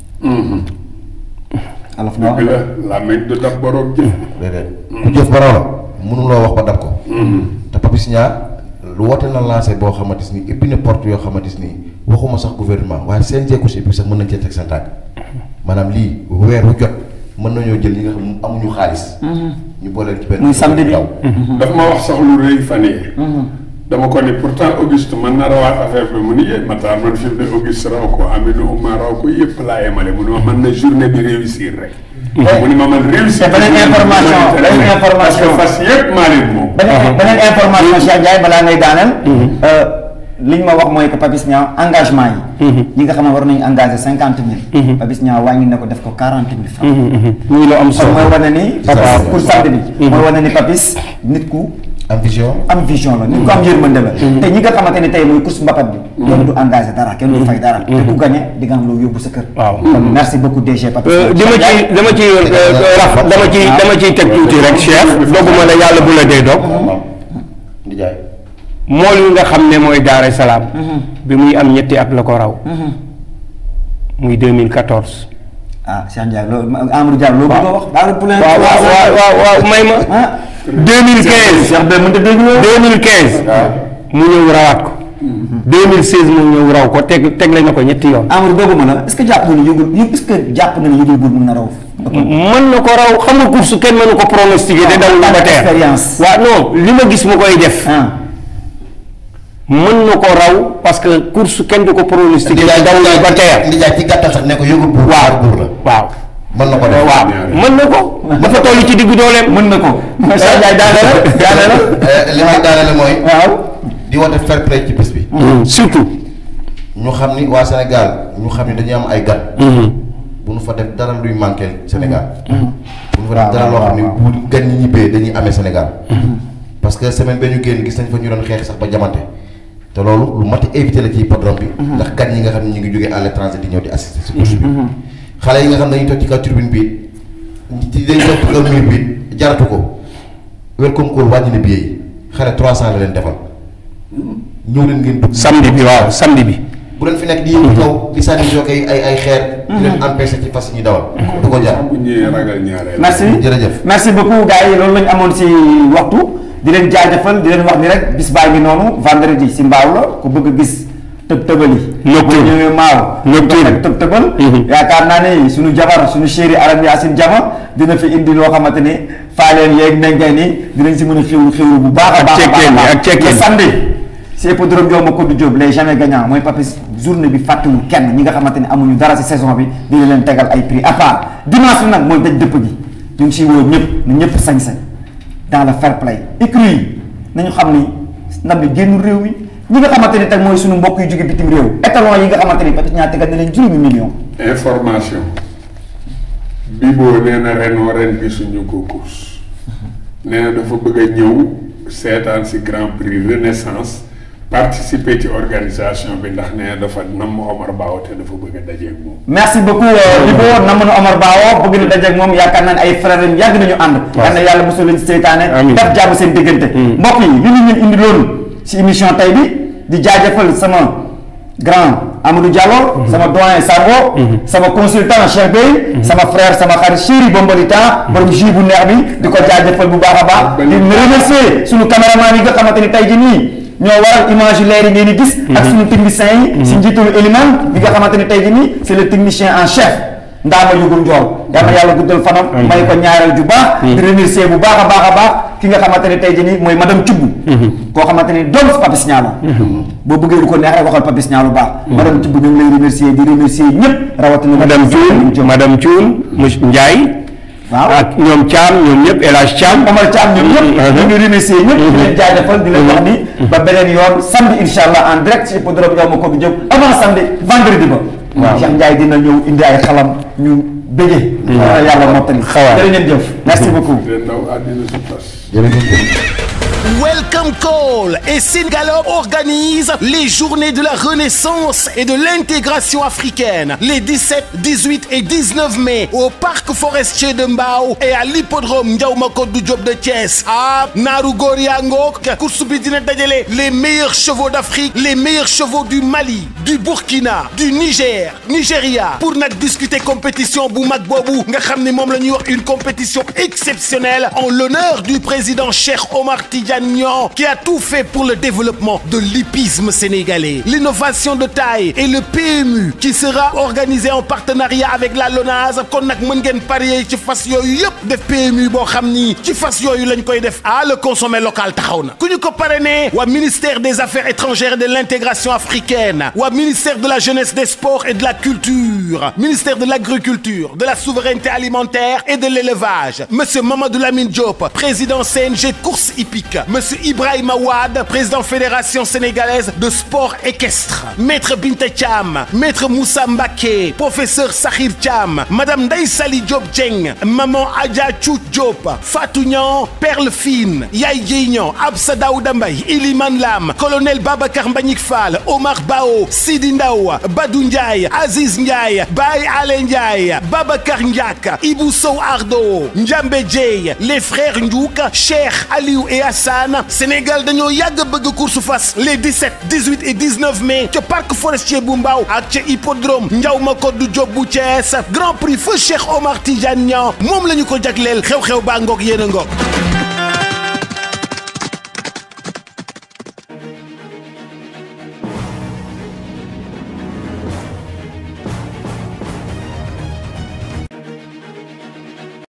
alaf na dëgg la làmmiñ du dab borom jëf déedéet ku jëf ba raw la mënu loo wax ba dab ko te Papis Niang lu woote na lancé boo xamante ni ubbi na porte yoo xamante ni waxuma sax gouvernement waaye CNG ku si ubbi sax mën nañ cee teg seen tànk maanaam lii weer wu jot mën nañoo jël ñi nga xam ne amuñu xaalis ñu booleel ci benn Muy samedi bi. daw daf ma wax sax lu rëy fan yii dama ko ni pourtant Auguste man na rawaat affaire bi mu ni yee Matar man fi mu ne Auguste raw ko Aminu Ouma raw ko yëpp laa yemale mu ne ma man na journée bi réussir rek mu ni ma man réussir. te beneen information beneen parce information que fas yëpp maa leen moom. beneen beneen information Cheikh Ndiaye balaa ngay daaneel. li ñu ma wax mooy que Papis Niang engagement yi. ñi nga xam ne war nañu engagé cinquante mille. Papis Niang wàññi na ko def ko quarante mille francs. muy lu am kon solo mooy wane ni. Papis pour sant bi. mooy wane ni Papis nit ku am vision. am vision la nit ku am yërmande la. te ñi nga xamante ni tey mooy course mbapat bi. kenn du engagé dara kenn du fay dara. te ku gagné di nga am loo yóbbu sa kër. Waaw. kon merci beaucoup DG Papis. dama ci dama ci raf dama ci dama ciy teg tuuti rek Cheikh doguma la yàlla bu la dee dog di jaay. mool yi nga xam ne mooy Daara Salaam bi muy am ñetti at la ko raw muy 2014 ah Cheikh Ndiaye loolu Amadou Diallo loolu bëgg a wax. daal pour waaw waaw waaw waaw waaw may ma ah 2015 Cheikh Bey mënut a dégg loolu. 2015 mu ñëw rawaat ko 2016 mu ñëw raw ko teg teg la na ko ñetti yoon Amadou dooguma la est-ce que jàpp nga ni yëgul yëg est-ce que jàpp nga ni yëgul bul mun na raw. mën na ko raw xam nga course kenn mënu ko pronostiquer te dawul ba teer expérience. waaw non li ma gis mu koy def ah mën na ko raw parce que course kenn du ko pronostiquer te dawul ba teer di jaay ci gàttal sax ne ko yëgul buur. waaw buur la. waaw mën na ko def. waaw mën na ko dafa toll ci diggu dooleem mën na ko. Cheikh Ndiaye daane la daane la. Eh, li may daanale mooy. waaw. di woote fair play ci bés bi. surtout ñu xam ni waa Sénégal ñu xam ni dañuy am ay gan. bu nu fa def dara luy manqué Sénégal. bu nu fa def dara loo xam ni bu gan ñi ñibbee dañuy amee Sénégal. parce que semaine ba ñu génn gis nañ fa ñu doon xeex sax ba jamante te loolu lu mat a éviter la ci hippodrome bi. ndax gan yi nga xam ne ñu ngi jógee à l'étranger di ñëw di assister si course bi. xale yi nga xam ne dañuy toog ci kaw tribune bi ci dañuy toog ci kaw mur bi jaratu ko welcome call wàññi na billet yi xale 300 la leen defal ñëw leen ngeen dugg. samedi bi waaw samedi bi bu leen fi nekk di yëngu kaw di sànni jokkoo ay ay ay xeer. di leen empêché ci fas yi ñuy dawal. du ko jar. bu ñëwee ragal ñaareel. merci jërëjëf. merci beaucoup gars yi loolu la ñu amoon si waxtu di leen jaajëfal di leen wax ni rek bis baa ngi noonu vendredi si mbaaw la ku bëgg a gis tëb tëbali. Nocturne. bu ñëwee maaw. Nocturne. nga tëb tëbal. Mhm. yaakaar naa ne suñu jabar suñu chéri Aram Yacine Jama dina fi indi loo xamante ni faaleen yeeg nengeen ni dinañ si mën a xewlu xewlu bu baax a Ak baax a cekkeen baax bi, a ak baax. cekkeen Le bi. samedi si hippodrome Ndioma Kodou Diop les jamais gagnants mooy Papis journée bi fàttewul kenn ñi nga xamante ni amuñu dara si saison bi dina leen tegal ay prix à part dimanche bi nag mooy daj dëpp gi ñu ngi siy woo ñëpp na ñëpp sañ-sañ dans le fair play écrit yi nañu xam ni ndam bi génn réew mi ñi nga xamante ni teg mooy suñu mbokk yu jóge bitim réew étalon yi nga xamante ni Papis ñaa tegal na leen juróomi million information Bibo nee na renoo ren gisuñu ko course nee na dafa bëgg a ñëw seetaan si Grand Prix Renaissance participer ci organisation bi ndax nee na dafa namm Omar Bao te dafa bëgg a dajeeg moom. merci beaucoup Libo nam na Omar Bawo bëgg na dajeeg moom yaakaar naa ne ay frères am yàgg nañu ànd yal na yàlla mosul leen si seytaane Amiin. def jàmm seen diggante mbokk yi li ñu leen indi loolu si émission tey bi di jaajëfal sama grand Amadou Diallo sama doyen Sango sama consultant Cheikh Bey sama frère sama xarit chéri Bombolita borom jus bu neex bi di ko jaajëfal bu baax a baax di remercier suñu caméraman yi nga xamante ni tey ji nii ñoo waral image yu leer yi ngeen di gis ak suñu technicien yi si njiitalu Eliman bi nga xamante ni tey ji nii c'est le technicien en chef ndaama yugul njool yal na yàlla guddal fanam may ko ñaareel ju baax di remercier bu baax a baax a baax ki nga xamante ne tey ji nii mooy madame Thioub koo xamante ni doom si Papis Niang la boo bëggee lu ko neex rek waxal Papis Niang lu baax madame Thioub ñu ngi lay remercier di remercier ñëpp rawatina madame Thioune madame Thioune monsieur Ndiaye waaw ak ñoom Thiam ñoom ñëpp El Hadj Thiam Omar Thiam ñoom ñëpp ñu ngi remercier ñëpp di leen jaajëfal di leen wax ni ba beneen yoon samedi insha allah en direct ci hippodrome Ndioma Kodou Diop avant samedi vendredi ba Waaw. Cheikh Ndiaye dina ñëw indi ay xalam ñu bëggee yàlla mottali Xawaar. jërë ngeen jëf merci beaucoup te ndaw àddina su tas. jërëjëf. Welcome Call et Singalop organise les journées de la renaissance et de l'intégration africaine les 17, 18 et 19 mai au parc forestier de Mbao et à l'hippodrome Ndiaouma Kodou Diop de Thiès. Ah, Naru Goriango, course bi dina dajale les meilleurs chevaux d'Afrique, les meilleurs chevaux du Mali, du Burkina, du Niger, Nigeria pour nag discuter compétition bu mag boobu nga xam ne moom la ñuy wax une compétition exceptionnelle en l'honneur du président Cheikh Omar Tidiane Tidiane Niang qui a tout fait pour le développement de l'hippisme sénégalais. L'innovation de taille et le PMU qui sera organisé en partenariat avec la LONASE kon nag mën ngeen parier ci fas yooyu yëpp def PMU boo xam ni ci fas yooyu lañ koy def ah le consommer local taxaw na ku ñu ko parrainé waa ministère des affaires étrangères et de l'intégration africaine waa ministère de la jeunesse des sports et de la culture ministère de l'agriculture de la souveraineté alimentaire et de l'élevage monsieur Mamadou Lamine Diop président CNG course hippique monsieur Ibrahima Wade président fédération sénégalaise de sport équestre maître Binta Thiam maître Moussa Mbaké professeur Sakhir Thiam madame Ndeye Sali Diop Dieng maman Adja Chou Diop Fatou Niang Perle Fine Yaye Dieye Niang Absa Daouda Mbaye Iliman Lam colonel Babacar Mbagnick Fall Omar Bao Sidi Ndaw Badou Ndiaye Aziz Ndiaye Baye Ale Ndiaye Babacar Ndiak Ibou Sow Ardo Ndiambe Dieye les frères Ndiouk Cheikh Aliou et Hassan Sénégal dañoo yàgg bëgg course fas les 17 18 et 19 mai ca parc forestier bu Mbao ak ca hippodrome Ndiaw Macodou Diop bu Thiès Grand Prix feu Cheikh Omar Tidiane Niang moom la ñu ko jagleel xew-xew baa ngoog yéen a ngoog